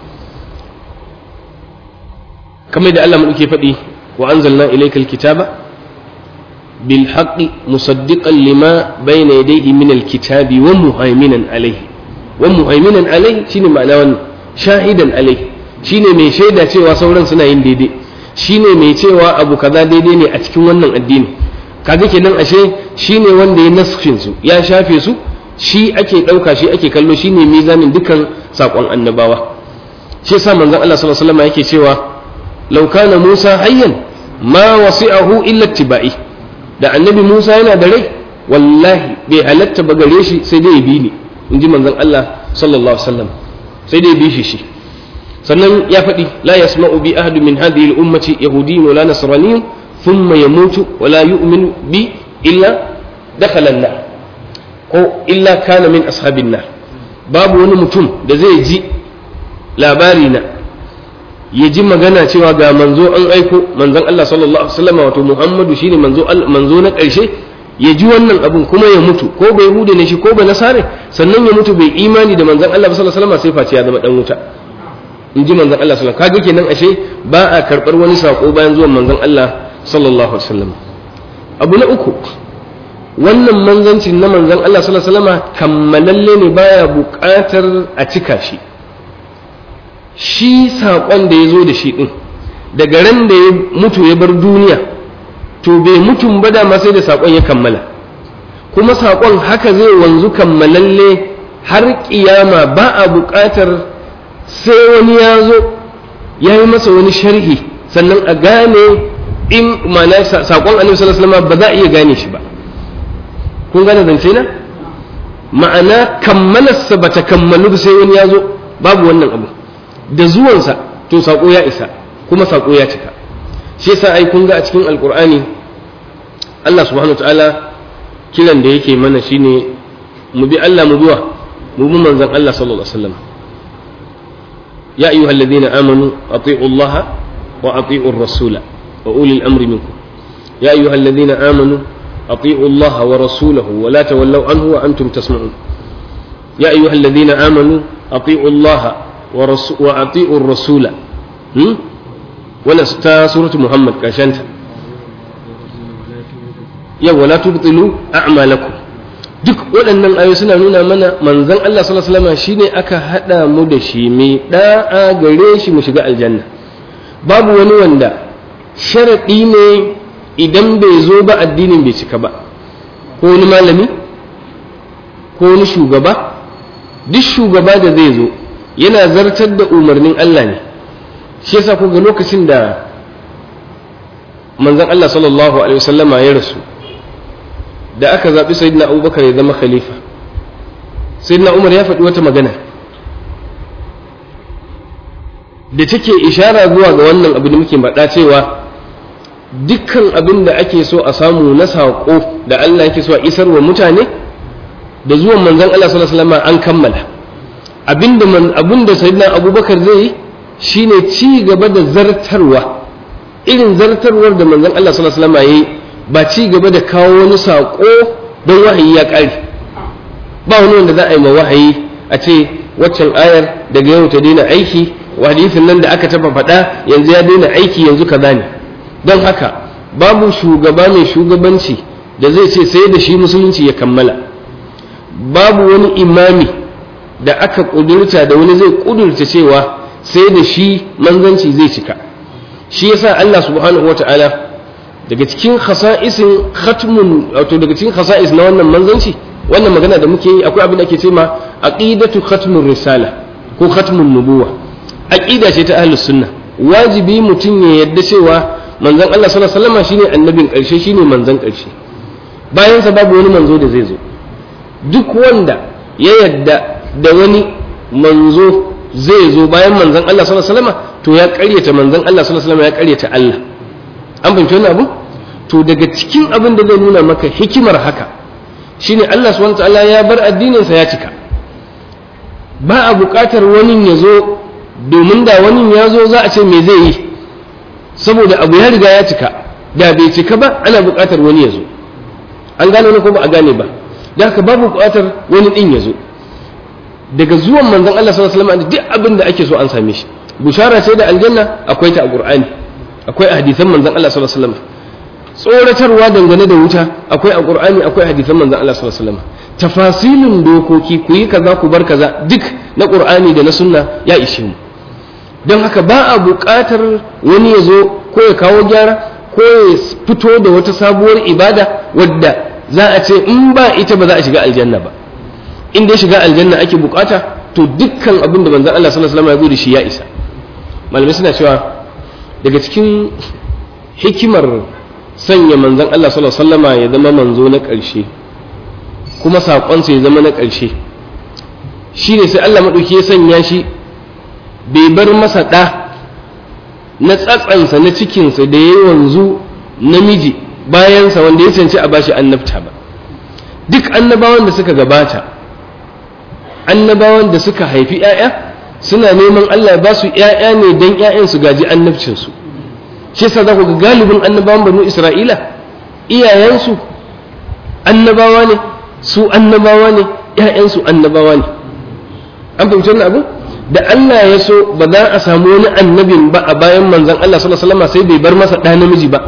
kamar da Allah mu ke faɗi wa anzalna ilaykal kitaba بالحق مصدقا لما بين يديه من الكتاب ومهيمنا عليه ومهيمنا عليه شنو معنى wannan shahidan alai shine mai shaida cewa sauran suna yin daidai shine mai cewa abu kaza daidai ne a cikin wannan addini kaga kenan ashe shine wanda ya nasfin su ya shafe su shi ake dauka shi ake kallo shine mizanin dukan sakon annabawa shi yasa manzon Allah sallallahu alaihi wasallam yake cewa law kana Musa hayyan ma wasi'ahu illa ittiba'i da annabi Musa yana da rai wallahi bai halatta ba gare shi sai dai ya bi ni in ji manzon Allah sallallahu alaihi wasallam sai dai ya bi shi shi sannan ya faɗi la yasma'u bi ahadu min hadhihi al-ummati yahudiyyun wala nasraniyyun thumma yamutu wala yu'minu bi illa dakhala an-nar ko illa kana min ashabin nar babu wani mutum da zai ji labari na ya ji magana cewa ga manzo an aiko manzon Allah sallallahu alaihi wasallam wato Muhammadu shine manzo manzo na ƙarshe ya ji wannan abun kuma ya mutu ko bai hude ne shi ko bai nasare sannan ya mutu bai imani da manzon Allah sallallahu alaihi wasallam sai face ya zama dan wuta in ji manzon Allah sallallahu alaihi wasallam kaga kenan ashe ba a karbar wani sako bayan zuwan manzon Allah sallallahu alaihi wasallam abu na uku wannan manzancin na manzon Allah sallallahu alaihi wasallam kammalalle ne baya buƙatar a cika shi shi saƙon da ya zo da shi ɗin daga ran da ya mutu ya bar duniya to bai mutum ba dama sai da saƙon ya kammala kuma saƙon haka zai wanzu kammalalle har ƙiyama ba a buƙatar sai wani ya zo ya yi masa wani sharhi sannan a gane in ma'ana saƙon annabi sallallahu alaihi ba za a iya gane shi ba kun gane zance na ma'ana kammalarsa ba ta kammalu sai wani ya zo babu wannan abu da zuwansa to saƙo ya isa kuma saƙo ya cika shi yasa ai kun ga a cikin alƙur'ani Allah subhanahu ta'ala kiran da yake mana shine mu bi Allah mu biwa mu bi manzon Allah sallallahu alaihi wasallam ya ayyuhal ladina amanu ati'u Allah wa ati'u ar-rasula wa ulil amri minkum ya ayyuhal ladina amanu ati'u Allah wa rasulahu wa la tawallaw anhu wa antum tasma'un ya ayyuhal ladina amanu ati'u Allah wa wa ati'u rasula hmm wannan ta suratu Muhammad kashanta yawa la tubtilu a'malakum duk waɗannan ayoyi suna nuna mana manzon Allah sallallahu alaihi wasallam shine aka hada mu da shi mai da'a gare shi mu shiga aljanna babu wani wanda sharadi ne idan bai zo ba addinin bai cika ba ko wani malami ko wani shugaba duk shugaba da zai zo yana zartar da umarnin Allah ne shi yasa ku ga lokacin da manzon Allah sallallahu alaihi wasallama ya rasu da aka zaɓi sayyidina abubakar ya zama khalifa sayyidina umar ya faɗi wata magana da take ishara zuwa ga wannan abu da muke faɗa cewa dukkan abin da ake so a samu na saƙo da Allah yake so a isar wa mutane da zuwan manzon Allah sallallahu alaihi wasallam an kammala abinda man abinda sayyidina abubakar zai yi shine ci gaba da zartarwa irin zartarwar da manzon Allah sallallahu alaihi wasallam yayi ba ci gaba da kawo wani saƙo don wahayi ya ƙare ba wani wanda za a yi ma wahayi a ce waccan ayar daga yau ta daina aiki wa hadisin nan da aka taɓa faɗa yanzu ya daina aiki yanzu kaza ne don haka babu shugaba mai shugabanci da zai ce sai da shi musulunci ya kammala babu wani imami da aka ƙudurta da wani zai ƙudurta cewa sai da shi manzanci zai cika shi yasa Allah subhanahu wata'ala daga cikin khasa'isin khatmun wato daga cikin khasa'is na wannan manzanci wannan magana da muke yi akwai abin da ake cewa aqidatu khatmur risala ko khatmun nubuwa aqida ce ta ahlus sunna wajibi mutum ya yadda cewa manzon Allah sallallahu alaihi wasallam shine annabin karshe shine manzon karshe bayan sa babu wani manzo da zai zo duk wanda ya yadda da wani manzo zai zo bayan manzon Allah sallallahu alaihi wasallam to ya ƙaryata manzon Allah sallallahu alaihi wasallam ya ƙaryata Allah an fahimci wannan abu to daga cikin abin da zai nuna maka hikimar haka shine Allah subhanahu wataala ya bar addinin sa ya cika ba a buƙatar wani ya zo domin da wani ya zo za a ce me zai yi saboda abu ya riga ya cika da bai cika ba ana buƙatar wani ya zo an gane wani ko ba a gane ba da haka babu buƙatar wani din ya zo daga zuwan manzon Allah sallallahu alaihi wasallam duk abin da ake so an same shi bushara ce da aljanna akwai ta a Qur'ani akwai a hadisan manzon Allah sallallahu alaihi wasallam tsoratarwa dangane da wuta akwai a Qur'ani akwai a hadisan manzon Allah sallallahu alaihi wasallam tafasilin dokoki ku yi kaza ku bar kaza duk na Qur'ani da na sunna ya ishe mu don haka ba a buƙatar wani ya zo ko ya kawo gyara ko ya fito da wata sabuwar ibada wadda za a ce in ba ita ba za a shiga aljanna ba in dai shiga aljanna ake bukata to dukkan abin da manzon Allah sallallahu alaihi wasallam ya zo da shi ya isa malamai suna cewa daga cikin hikimar sanya manzon Allah sallallahu alaihi wasallama ya zama manzo na ƙarshe kuma saƙonsa ya zama na ƙarshe shine sai Allah maɗauki ya sanya shi bai bar masa ɗa na tsatsansa na cikinsa da ya wanzu namiji bayansa wanda ya canci a bashi annabta ba duk annabawan da suka gabata annabawan da suka haifi 'ya'ya suna neman Allah ba su 'ya'ya ne don 'ya'yan su gaji annabcinsu shi yasa za ku ga galibin annabawan banu isra'ila iyayensu annabawa ne su annabawa ne 'ya'yansu annabawa ne an fahimci wannan abu da Allah ya so ba za a samu wani annabin ba a bayan manzon Allah sallallahu alaihi wasallam sai bai bar masa ɗa namiji ba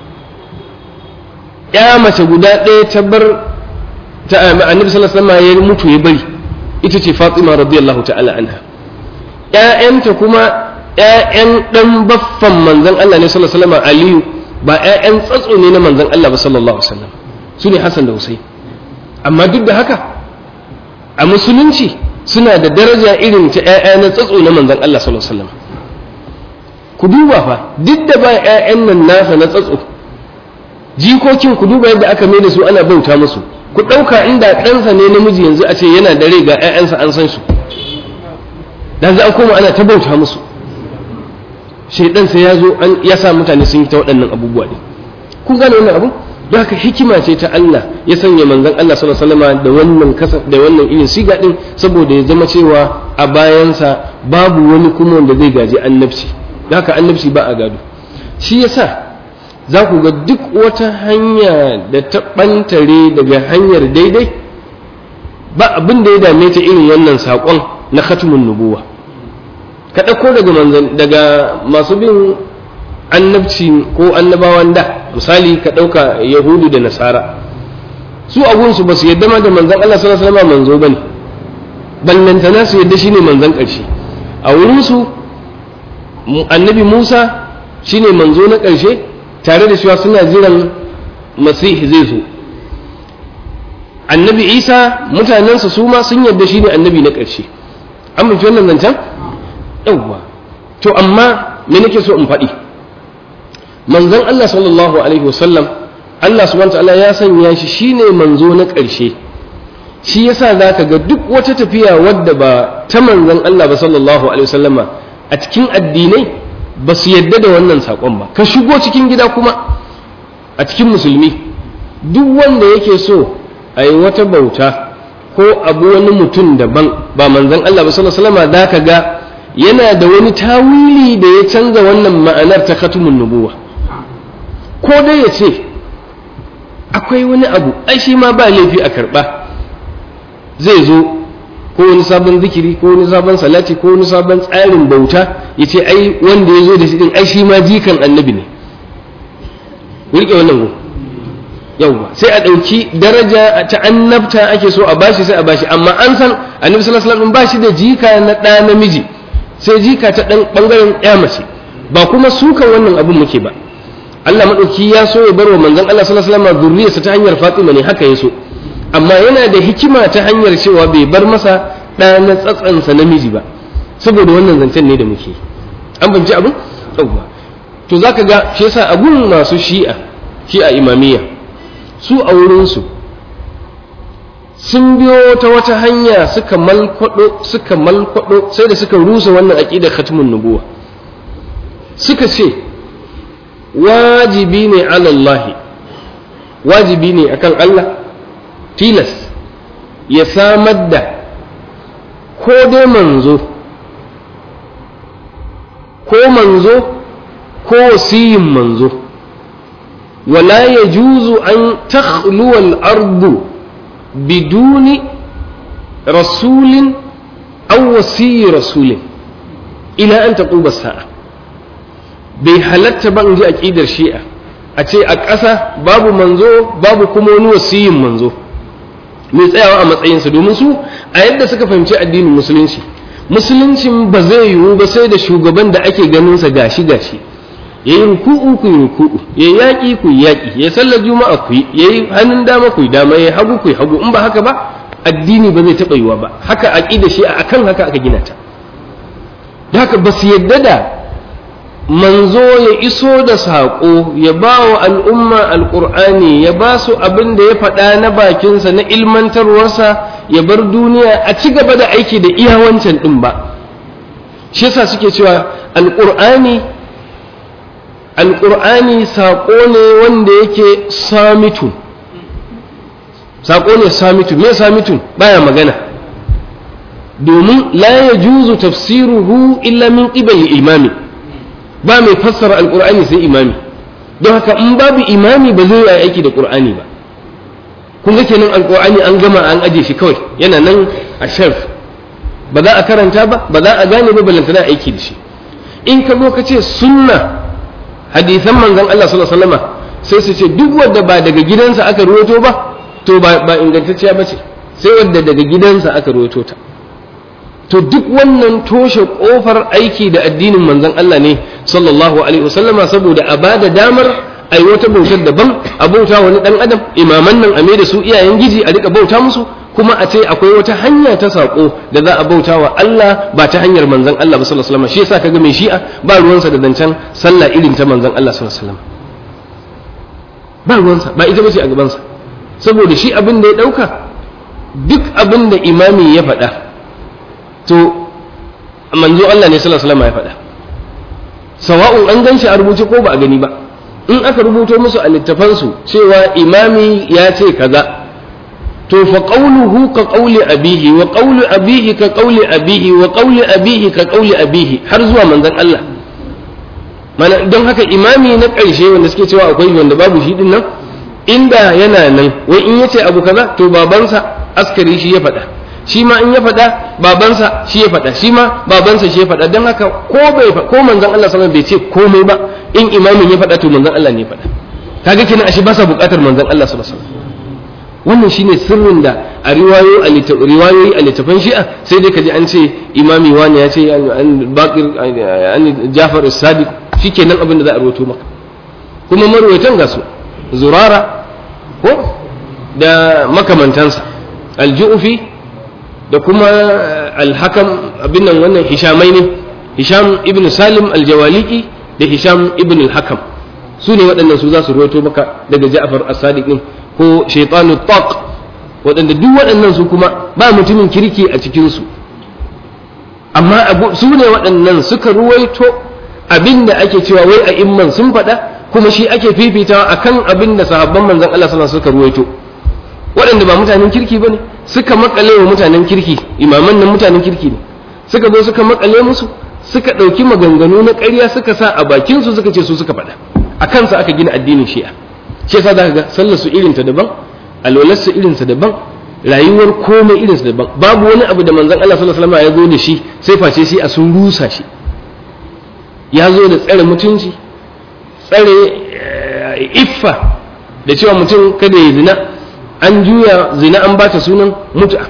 ya mace guda ɗaya ta bar ta annabi sallallahu alaihi wasallam ya mutu ya bari ita ce Fatima radiyallahu ta'ala anha ƴaƴanta kuma ƴaƴan dan baffan manzon Allah ne sallallahu alaihi wasallam Aliyu ba ƴaƴan tsatso ne na manzon Allah ba sallallahu alaihi wasallam su ne Hassan da Husayn amma duk da haka a musulunci suna da daraja irin ta ƴaƴa na tsatso na manzon Allah sallallahu alaihi wasallam ku duba fa duk da ba ƴaƴan nan nasa na tsatso jikokin ku duba yadda aka mai da su ana bauta musu ku ɗauka inda ɗansa ne namiji yanzu a ce yana da rai ga 'ya'yansa an san su dan za a koma ana ta bauta musu shaidan sai ya zo an ya sa mutane sun yi ta waɗannan abubuwa ne kun gane wannan abu don haka hikima ce ta Allah ya sanya manzon Allah sallallahu alaihi wasallam da wannan kasa da wannan irin siga din saboda ya zama cewa a bayansa babu wani kuma wanda zai gaji annabci don haka annabci ba a gado shi yasa za ku ga duk wata hanya da ta ɓantare daga hanyar daidai ba abin da ya dame ta irin wannan saƙon na khatumun nubuwa ka ɗauko daga manzan daga masu bin annabci ko annabawan da misali ka ɗauka yahudu da nasara su abunsu ba su yadda ma da manzan Allah sallallahu alaihi wasallam manzo bane ballantana su yadda shine manzan ƙarshe a wurinsu annabi Musa shine manzo na ƙarshe tare da cewa suna jiran masihi zai zo annabi Isa mutanensa su ma sun yadda shine annabi na ƙarshe an mafi wannan zancen yawwa to amma me nake so in faɗi manzon Allah sallallahu alaihi wasallam Allah subhanahu ta'ala ya sanya shi shine manzo na ƙarshe shi yasa zaka ga duk wata tafiya wadda ba ta manzon Allah ba sallallahu alaihi wasallama a cikin addinai ba su yadda da wannan saƙon ba ka shigo cikin gida kuma a cikin musulmi duk wanda yake so a yi wata bauta ko abu wani mutum daban ba manzon Allah ba sallallahu alaihi wasallama zaka ga yana da wani tawili da ya canza wannan ma'anar ta khatumun nubuwa ko dai ya ce akwai wani abu ai shi ma ba laifi a karɓa zai zo ko wani sabon zikiri ko wani sabon salati ko wani sabon tsarin bauta ya ce ai wanda ya zo da shi din ai shi ma jikan annabi ne rike wannan ko yauwa sai a ɗauki daraja ta annabta ake so a bashi sai a bashi amma an san annabi sallallahu alaihi wasallam ba shi da jika na ɗa namiji sai jika ta ɗan ɓangaren ya mace ba kuma sukan wannan abin muke ba Allah maɗauki ya so ya barwa manzon Allah sallallahu alaihi wasallam zurriyarsa ta hanyar Fatima ne haka ya so amma yana da hikima ta hanyar cewa bai bar masa ɗa na tsatsansa namiji ba saboda wannan zancen ne da muke an fahimci abin yauwa to zaka ga shi yasa abun masu shi'a shi'a imamiyya su a wurinsu sun biyo ta wata hanya suka malkwado suka malkwado sai da suka rusa wannan aqidar khatmun nubuwa suka ce wajibi ne ala Allah wajibi ne akan Allah tilas ya samar da ko dai manzo ko manzo ko wasiyin manzo wala yajuzu an takhluwa al-ardu بدون رسول أو وسي رسول إلى أن تقوم الساعة bai halatta ba in ji aƙidar shi'a a ce a ƙasa babu manzo babu kuma wani wasiyin manzo mai tsayawa a matsayinsa domin su a yadda suka fahimci addinin musulunci musuluncin ba zai yiwu ba sai da shugaban da ake ganinsa gashi gashi ya yi ruku'u ku yi ruku'u ya yi yaƙi ku yi yaƙi ya sallar juma'a ku yi ya yi hannun dama ku yi dama ya hagu ku yi hagu in ba haka ba addini ba zai taɓa yiwa ba haka aƙida shi a kan haka aka gina ta da haka ba su yadda da manzo ya iso da saƙo ya ba wa al'umma alƙur'ani ya ba su abin da ya faɗa na bakinsa na ilmantarwarsa ya bar duniya a ci gaba da aiki da iya wancan ɗin ba shi yasa suke cewa alƙur'ani alƙur'ani saƙo ne wanda yake samitun saƙo ne samitun me samitun baya magana domin la ya juzu tafsiruhu illa min qibali imami ba mai fassara alƙur'ani sai imami don haka in babu imami ba zai yi aiki da ƙur'ani ba kun ga kenan alƙur'ani an gama an aje shi kawai yana nan a shelf ba za a karanta ba ba za a gane ba balantana aiki da shi in ka zo ka ce sunna hadisan manzon Allah sallallahu alaihi wasallam sai su ce duk wanda ba daga gidansa aka ruwato ba to ba ba ingantacciya bace sai wanda daga gidansa aka ruwato ta to duk wannan toshe kofar aiki da addinin manzon Allah ne sallallahu alaihi wasallama saboda a bada damar ai wata bautar daban a bauta wani dan adam imaman nan a da su iyayen giji a rika bauta musu kuma a ce akwai wata hanya ta sako da za a bauta wa Allah ba ta hanyar manzon Allah ba sallallahu alaihi wasallam shi yasa kaga mai shi'a ba ruwansa da zancen sallah irin ta manzon Allah sallallahu alaihi wasallam ba ruwansa ba ita bace a gabansa saboda shi abin da ya dauka duk abin da imami ya faɗa to manzo Allah ne sallallahu alaihi wasallam ya faɗa sawa'un an ganshi a rubuce ko ba a gani ba in aka rubuto musu a littafansu cewa imami ya ce kaza to fa qawluhu ka qawli abihi wa qawlu abihi ka qawli abihi wa qawli abihi ka qawli abihi har zuwa manzon Allah mana don haka imami na ƙarshe wanda suke cewa akwai wanda babu shi din nan inda yana nan wai in yace abu kaza to babansa askari shi ya faɗa shi ma in ya faɗa babansa shi ya faɗa shi ma babansa shi ya faɗa don haka ko bai ko manzon Allah sallallahu bai ce komai ba in imamin ya faɗa to manzon Allah ne ya faɗa kaga kenan ashe ba sa buƙatar manzon Allah sallallahu alaihi wasallam wannan shine sirrin da a riwayoyi a littafan shi'a sai dai kaji an ce imami wani ya ce an bakir an jafar sadiq shikenan abin da za a rawaito maka kuma marwaitan ga su zurara ko da makamantansa aljufi da kuma alhakam abin nan wannan hishamai ne hisham ibn salim aljawaliki da hisham ibn alhakam su ne waɗannan su za su rawaito maka daga ja'far as-sadiq din ko shaitanu taq waɗanda duk waɗannan su kuma ba mutumin kirki a cikinsu amma su ne waɗannan suka ruwaito abin da ake cewa wai a imman sun faɗa kuma shi ake fifitawa akan abin da sahabban manzon Allah sallallahu suka ruwaito waɗanda ba mutanen kirki bane suka makale wa mutanen kirki imaman nan mutanen kirki ne suka zo suka makale musu suka ɗauki maganganu na ƙarya suka sa a bakinsu suka ce su suka faɗa a kansa aka gina addinin shi'a shi yasa zaka ga sallar su irin ta daban alwalar su irin sa daban rayuwar komai irin sa daban babu wani abu da manzon Allah sallallahu alaihi wasallam ya zo da shi sai face shi a sun rusa shi ya zo da tsare mutunci tsare iffa da cewa mutum kada ya zina an juya zina an bata sunan mut'a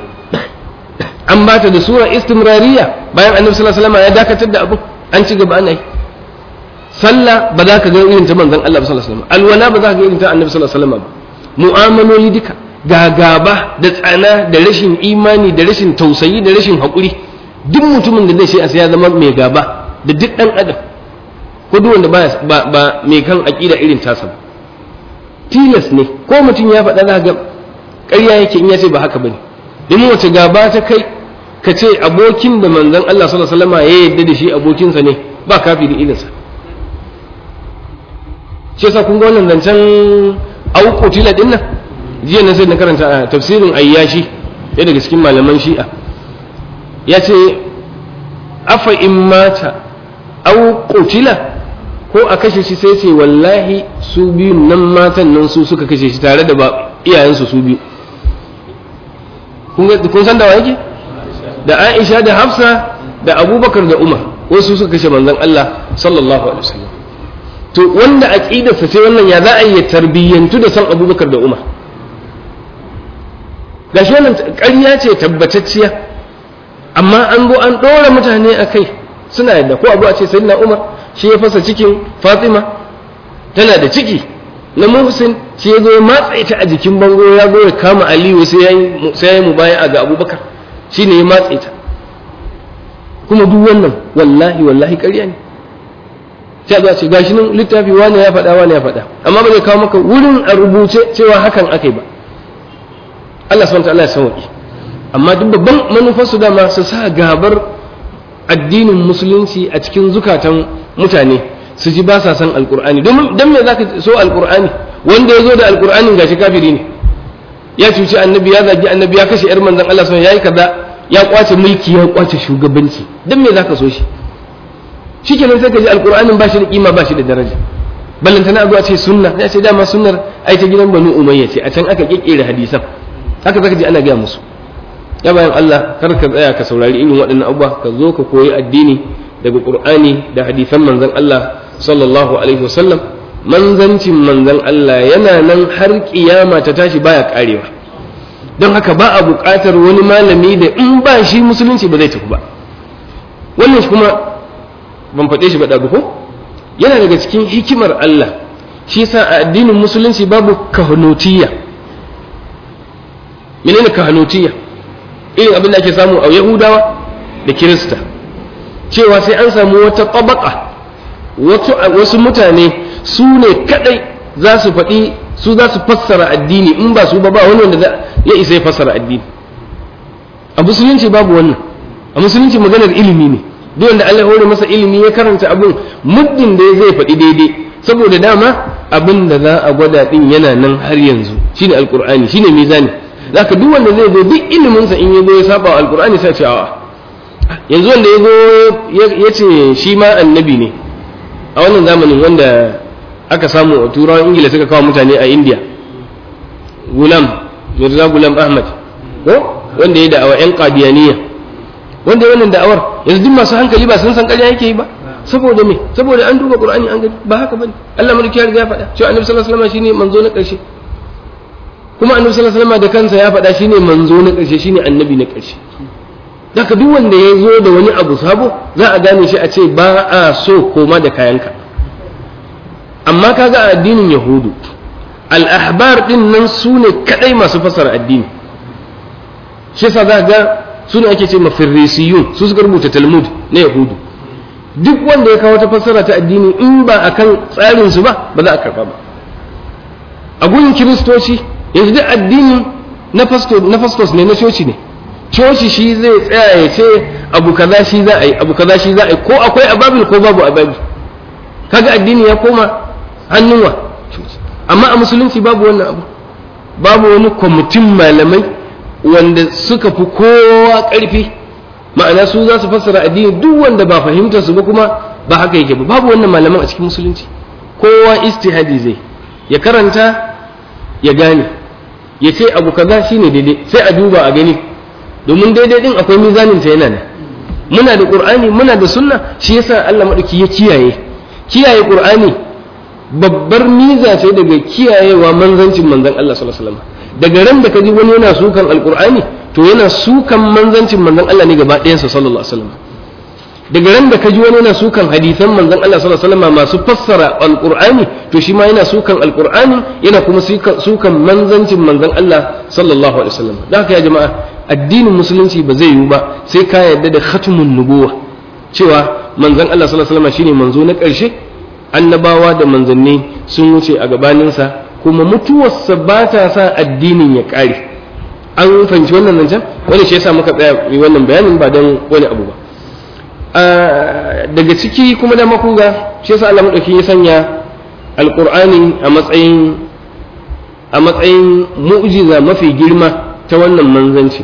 an bata da sura istimrariya bayan annabi sallallahu alaihi wasallam ya dakatar da abu an ci gaba ana yi sallah ba za ka ga irin ta manzon Allah sallallahu alaihi wasallam alwala ba za ka ga irin ta annabi sallallahu alaihi wasallam ba mu'amaloli duka ga gaba da tsana da rashin imani da rashin tausayi da rashin haƙuri duk mutumin da zai sai ya zama mai gaba da duk ɗan adam ko duk wanda ba ba mai kan aƙida irin tasa ba tilas ne ko mutum ya faɗa za ga ƙarya yake in ya ce ba haka bane in wace gaba ta kai ka ce abokin da manzon Allah sallallahu alaihi wasallam ya yarda da shi abokinsa ne ba kafiri irinsa shi yasa kun ga wannan zancen auqutila din nan jiya na sai na karanta a tafsirin ayyashi ɗaya daga cikin malaman shi'a ya ce afa in mata auqutila ko a kashe shi sai ce wallahi su biyu nan matan nan su suka kashe shi tare da iyayensu su biyu kun san da wa yake da aisha da hafsa da abubakar da umar wasu suka kashe manzon allah sallallahu alaihi wasallam to wanda aqidarsa sai wannan ya za a yi tarbiyyantu da san abubakar da umar gashi wannan ƙarya ce tabbatacciya amma an zo an ɗora mutane a kai suna yadda ko abu a ce sayyidina umar shi ya fasa cikin fatima tana da ciki na muhsin shi ya zo ya matsa ta a jikin bango ya zo ya kama aliyu sai ya yi mubaya ga abubakar shi ne ya matsa ta kuma duk wannan wallahi wallahi ƙarya ne sai a ce gashi nan littafi wani ya faɗa wani ya faɗa amma ba zai kawo maka wurin a rubuce cewa hakan aka yi ba Allah subhanahu ta'ala ya sauki amma duk babban manufarsu dama su sa gabar addinin musulunci a cikin zukatan mutane su ji ba sa san alqur'ani domin dan me zaka so alqur'ani wanda ya zo da alqur'anin gashi kafiri ne ya cuci annabi ya zagi annabi ya kashe yar manzon Allah sallallahu alaihi wasallam yayi kaza ya kwace mulki ya kwace shugabanci dan me zaka so shi shikenan sai ka ji alqur'anin ba shi da kima ba shi da daraja ballantana abu a ce sunna ya ce dama sunnar ai ta gidan banu umayya ce a can aka kekkere hadisan haka zaka ji ana gaya musu ya bayan Allah kar ka tsaya ka saurari irin waɗannan abubuwa ka zo ka koyi addini daga Qur'ani da hadisan manzon Allah sallallahu alaihi wasallam manzancin manzon Allah yana nan har kiyama ta tashi baya karewa don haka ba a buƙatar wani malami da in ba shi musulunci ba zai tafi ba wannan kuma ban faɗe shi ba ɗagu ko yana daga cikin hikimar Allah shi sa a addinin musulunci babu kahanotiyya menene kahanotiyya irin abin da ake samu a yahudawa da kirista cewa sai an samu wata tabaka wasu mutane su ne kadai za su faɗi su za su fassara addini in ba su ba ba wani wanda ya isa ya fassara addini a musulunci babu wannan a musulunci maganar ilimi ne duk wanda Allah ya hore masa ilimi ya karanta abin muddin da zai faɗi daidai saboda dama abin da za a gwada din yana nan har yanzu shine alqur'ani shine mizani zaka duk wanda zai zo duk ilimin sa in yazo ya saba alqur'ani sai ce a'a yanzu wanda yazo ya ce shi ma annabi ne a wannan zamanin wanda aka samu a turawan ingila suka kawo mutane a india gulam mirza gulam ahmad ko wanda ya da'awa yan qadiyaniya wanda ya wannan da'awar yanzu duk masu hankali ba sun san ƙarya yake yi ba saboda me saboda an duba qur'ani an gani ba haka bane Allah mulki ya riga ya faɗa cewa annabi sallallahu alaihi wasallam shine manzo na ƙarshe kuma annabi sallallahu alaihi wasallam da kansa ya faɗa shine manzo na ƙarshe shine annabi na ƙarshe daga duk wanda ya zo da wani abu sabo za a gane shi a ce ba a so koma da kayanka amma kaga a addinin yahudu al-ahbar din nan su ne kadai masu fasara addini shi yasa za ga su ne ake ce mafirrisiyun su suka rubuta talmud na yahudu duk wanda ya kawo ta fassara ta addini in ba akan tsarin su ba ba za a karba ba a gurin kiristoci yanzu duk addini na fastos ne na coci ne coci shi zai tsaya ya ce abu kaza shi za a yi abu kaza shi za a yi ko akwai ababil ko babu ababil kaga addini ya koma hannunwa amma a musulunci babu wannan abu babu wani kwamitin malamai wanda suka fi kowa ƙarfi ma'ana su za su fassara addini duk wanda ba fahimtar su ba kuma ba haka yake ba babu wannan malaman a cikin musulunci kowa istihadi zai ya karanta ya gane ya ce abu kaza shine daidai sai a duba a gani domin daidai din akwai mizanin ta yana nan muna da qur'ani muna da sunna shi yasa Allah madauki ya kiyaye kiyaye qur'ani babbar miza ce daga kiyayewa manzancin manzon Allah sallallahu alaihi wasallam daga ran da kaji wani yana sukan alqur'ani to yana sukan manzancin manzon Allah ne gaba ɗayansa sallallahu alaihi wasallam daga ran da kaji wani yana sukan hadisan manzon Allah sallallahu alaihi wasallam masu fassara alqur'ani to shi ma yana sukan alqur'ani yana kuma sukan manzancin manzon Allah sallallahu alaihi wasallam dan haka ya jama'a addinin musulunci ba zai yiwu ba sai ka yarda da khatmun nubuwa cewa manzon Allah sallallahu alaihi wasallam shine manzo na ƙarshe annabawa da manzanni sun wuce a gabaninsa kuma mutuwarsa ba ta sa addinin ya ƙare an fahimci wannan nan can wani shi yasa muka tsaya yi wannan bayanin ba don wani abu ba daga ciki kuma da makunga shi yasa Allah madauki ya sanya alqur'ani a matsayin a matsayin mu'jiza mafi girma ta wannan manzanci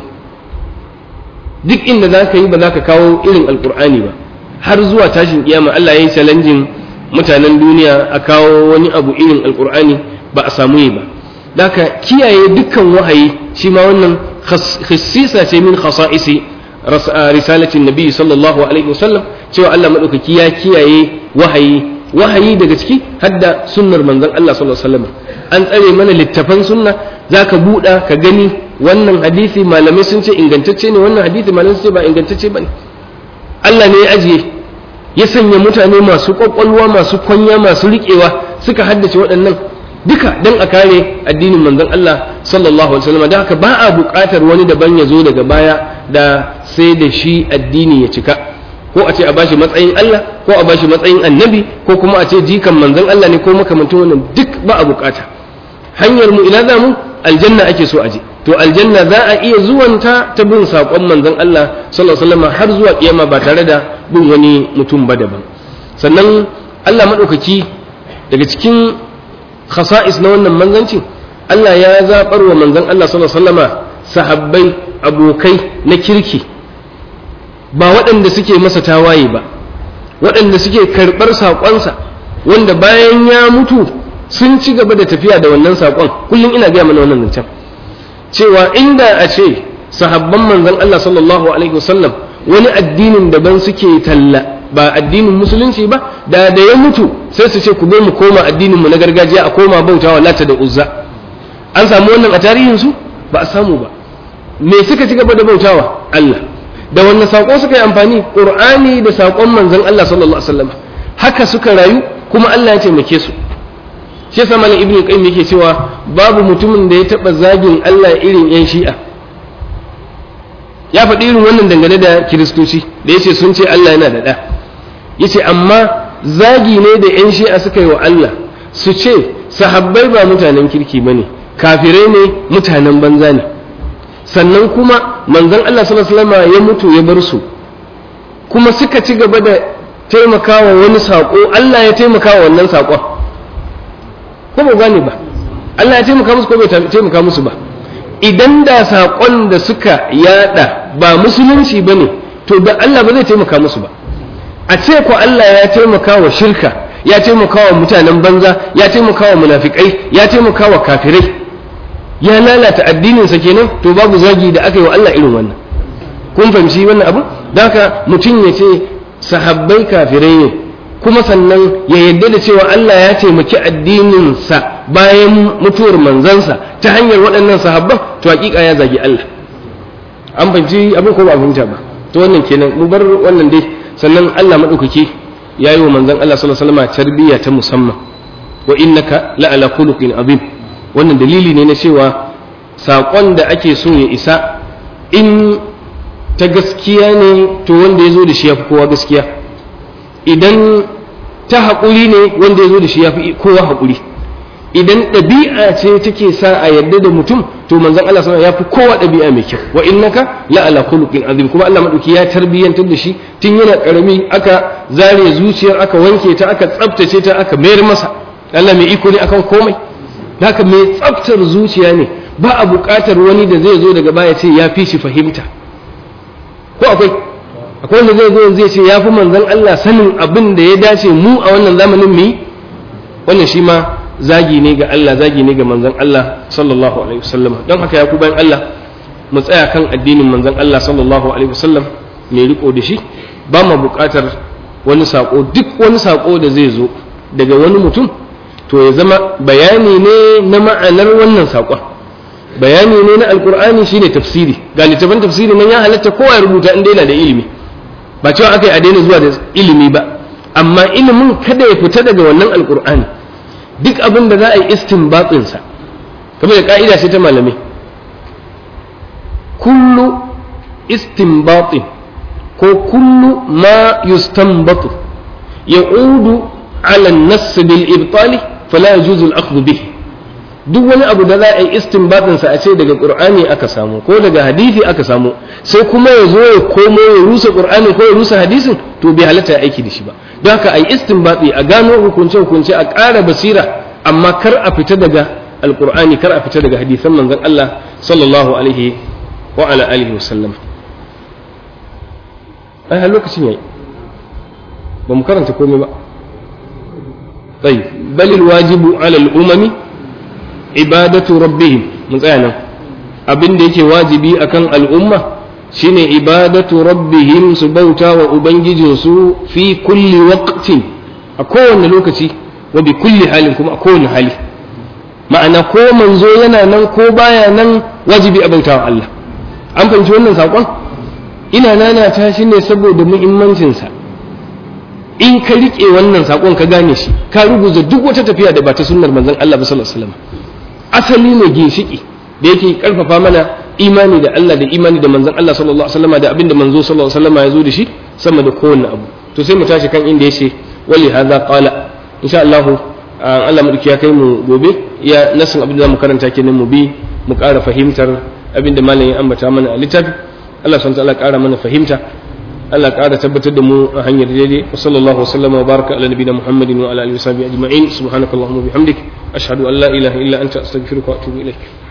duk inda za ka yi ba za ka kawo irin alqur'ani ba har zuwa tashin kiyama Allah ya yi challenging mutanen duniya a kawo wani abu irin alqur'ani ba a samu yi ba Daka kiyaye dukkan wahayi shi ma wannan khassisa ce min khasa'isi risalatin nabi sallallahu alaihi wasallam cewa Allah madaukaki ya kiyaye wahayi wahayi daga ciki hadda sunnar manzon Allah sallallahu alaihi wasallam an tsare mana littafan sunna zaka buɗa ka gani wannan hadisi malamai sun ce ingantacce ne wannan hadisi malamai sun ce ba ingantacce bane Allah ne ya ajiye ya sanya mutane masu kwakwalwa masu kwanya masu riƙewa suka haddace waɗannan duka don a kare addinin manzon Allah sallallahu alaihi wasallam da haka ba a buƙatar wani daban ya zo daga baya da sai da shi addini ya cika ko a ce a bashi matsayin Allah ko a bashi matsayin annabi ko kuma a ce jikan manzon Allah ne ko makamantan wannan duk ba a buƙata hanyar mu ina za mu aljanna ake so a je to aljanna za a iya zuwanta ta bin saƙon manzon Allah sallallahu alaihi wasallam har zuwa kiyama ba tare da bin wani mutum ba daban sannan Allah madaukaki daga cikin khasa'is na wannan manzancin Allah ya zaɓar wa manzon Allah sallallahu alaihi wasallama sahabbai abokai na kirki ba waɗanda suke masa tawaye ba waɗanda suke karɓar saƙonsa wanda bayan ya mutu sun ci gaba da tafiya da wannan saƙon kullum ina gaya mana wannan zancen cewa inda a ce sahabban manzon Allah sallallahu alaihi wasallam wani addinin daban suke talla ba addinin musulunci ba da da ya mutu sai su ce ku zo mu koma addinin mu na gargajiya a koma bautawa lata da uzza an samu wannan a tarihin su ba a samu ba me suka ci gaba da bautawa Allah da wannan sako suka yi amfani qur'ani da sakon manzon Allah sallallahu alaihi wasallam haka suka rayu kuma Allah ya taimake su shi yasa malam ibnu qayyim yake cewa babu mutumin da ya taba zagin Allah irin yan shi'a ya faɗi irin wannan dangane da kiristoci da yace sun ce Allah yana da ɗa yace amma zagi ne da yan shi'a suka yi wa Allah su ce sahabbai ba mutanen kirki bane kafirai ne mutanen banza ne sannan kuma manzon Allah sallallahu alaihi wasallam ya mutu ya bar su kuma suka ci gaba da taimakawa wani sako Allah ya taimakawa wannan sakon ko ba gane ba Allah ya taimaka musu ko bai taimaka musu ba idan da saƙon da suka yada ba musulunci ba ne to da Allah ba zai taimaka musu ba a ce ko Allah ya taimaka wa shirka ya taimaka wa mutanen banza ya taimaka wa munafikai ya taimaka wa kafirai ya lalata addininsa kenan to babu zagi da aka yi wa Allah irin wannan kun fahimci wannan abu da haka mutum ya ce sahabbai kafirai ne kuma sannan ya yarda da cewa Allah ya taimaki addininsa bayan mutuwar manzansa ta hanyar waɗannan sahabban to hakika ya zagi Allah an fahimci abin ko ba a fahimta ba to wannan kenan mu bar wannan dai sannan Allah madaukaki ya yi wa manzon Allah sallallahu alaihi wasallam tarbiyya ta musamman wa innaka la ala khuluqin azim wannan dalili ne na cewa saƙon da ake so ya isa in ta gaskiya ne to wanda ya zo da shi ya fi kowa gaskiya idan ta haƙuri ne wanda ya zo da shi ya fi kowa haƙuri idan ɗabi'a ce take sa a yadda da mutum to manzon Allah sallallahu ya fi kowa ɗabi'a mai kyau wa innaka la ala khuluqin azim kuma Allah madauki ya tarbiyyantar da shi tun yana karami aka zare zuciyar aka wanke ta aka tsaftace ta aka mayar masa Allah mai iko ne akan komai haka mai tsaftar zuciya ne ba a buƙatar wani da zai zo daga baya ce ya fi shi fahimta ko akwai akwai wanda zai zo zai ce ya fi manzon Allah sanin abin da ya dace mu a wannan zamanin mu yi wannan shi ma zagi ne ga Allah zagi ne ga manzon Allah sallallahu alaihi wasallam don haka ya ku bayan Allah mu tsaya kan addinin manzon Allah sallallahu alaihi wasallam mai riko da shi ba mu buƙatar wani sako duk wani sako da zai zo daga wani mutum to ya zama bayani ne na ma'anar wannan sakon bayani ne na alkur'ani shine tafsiri ga littafin tafsiri nan ya halatta kowa ya rubuta inda yana da ilimi ba cewa aka yi a daina zuwa da ilimi ba amma ilimin kada ya fita daga wannan alkur'ani duk abin da za a yi istinbatinsa kamar da ka'ida ce ta malamai kullu istinbatin ko kullu ma yustanbatu ya'udu ala an-nass bil ibtali fala yajuzu al-akhdhu bihi duk wani abu da za a yi istinbatin sa a ce daga qur'ani aka samu ko daga hadisi aka samu sai kuma ya zo ya komo ya rusa qur'ani ko ya rusa hadisin to bai halatta ya aiki da shi ba don haka a yi istinbati a gano hukunce hukunce a ƙara basira amma kar a fita daga alqur'ani kar a fita daga hadisan manzon Allah sallallahu alaihi wa ala alihi wa sallam ai har lokacin yayi ba mu karanta komai ba طيب بل الواجب على الأمم ibadatu rabbihim mun tsaya nan abin da yake wajibi akan al'umma shine ibadatu rabbihim su bauta wa ubangijinsu fi kulli waqtin a kowane lokaci wa bi kulli halin kuma a kowane hali ma'ana ko manzo yana nan ko baya nan wajibi a bauta wa Allah an fahimci wannan saƙon ina nana ta shi ne saboda muhimmancinsa in ka riƙe wannan saƙon ka gane shi ka ruguza duk wata tafiya da ba ta sunnar manzon Allah ba sallallahu alaihi wasallam asali ne ginshiki da yake karfafa mana imani da Allah da imani da manzon Allah sallallahu alaihi wasallam da abinda manzo sallallahu alaihi wasallam ya zo da shi sama da kowanne abu to sai mu tashi kan inda yace wali hadha qala insha Allah Allah madauki ya kai mu gobe ya nasin abin da zamu karanta kenan mu bi mu ƙara fahimtar abinda malamin ya ambata mana a littafi Allah subhanahu wa ta'ala ƙara mana fahimta Allah ƙara tabbatar da mu a hanyar daidai wa sallallahu wa sallama wa baraka ala nabiyina Muhammadin wa ala alihi wa sahbihi ajma'in subhanakallahumma wa bihamdik ashhadu an la ilaha illa anta astaghfiruka wa atubu ilaik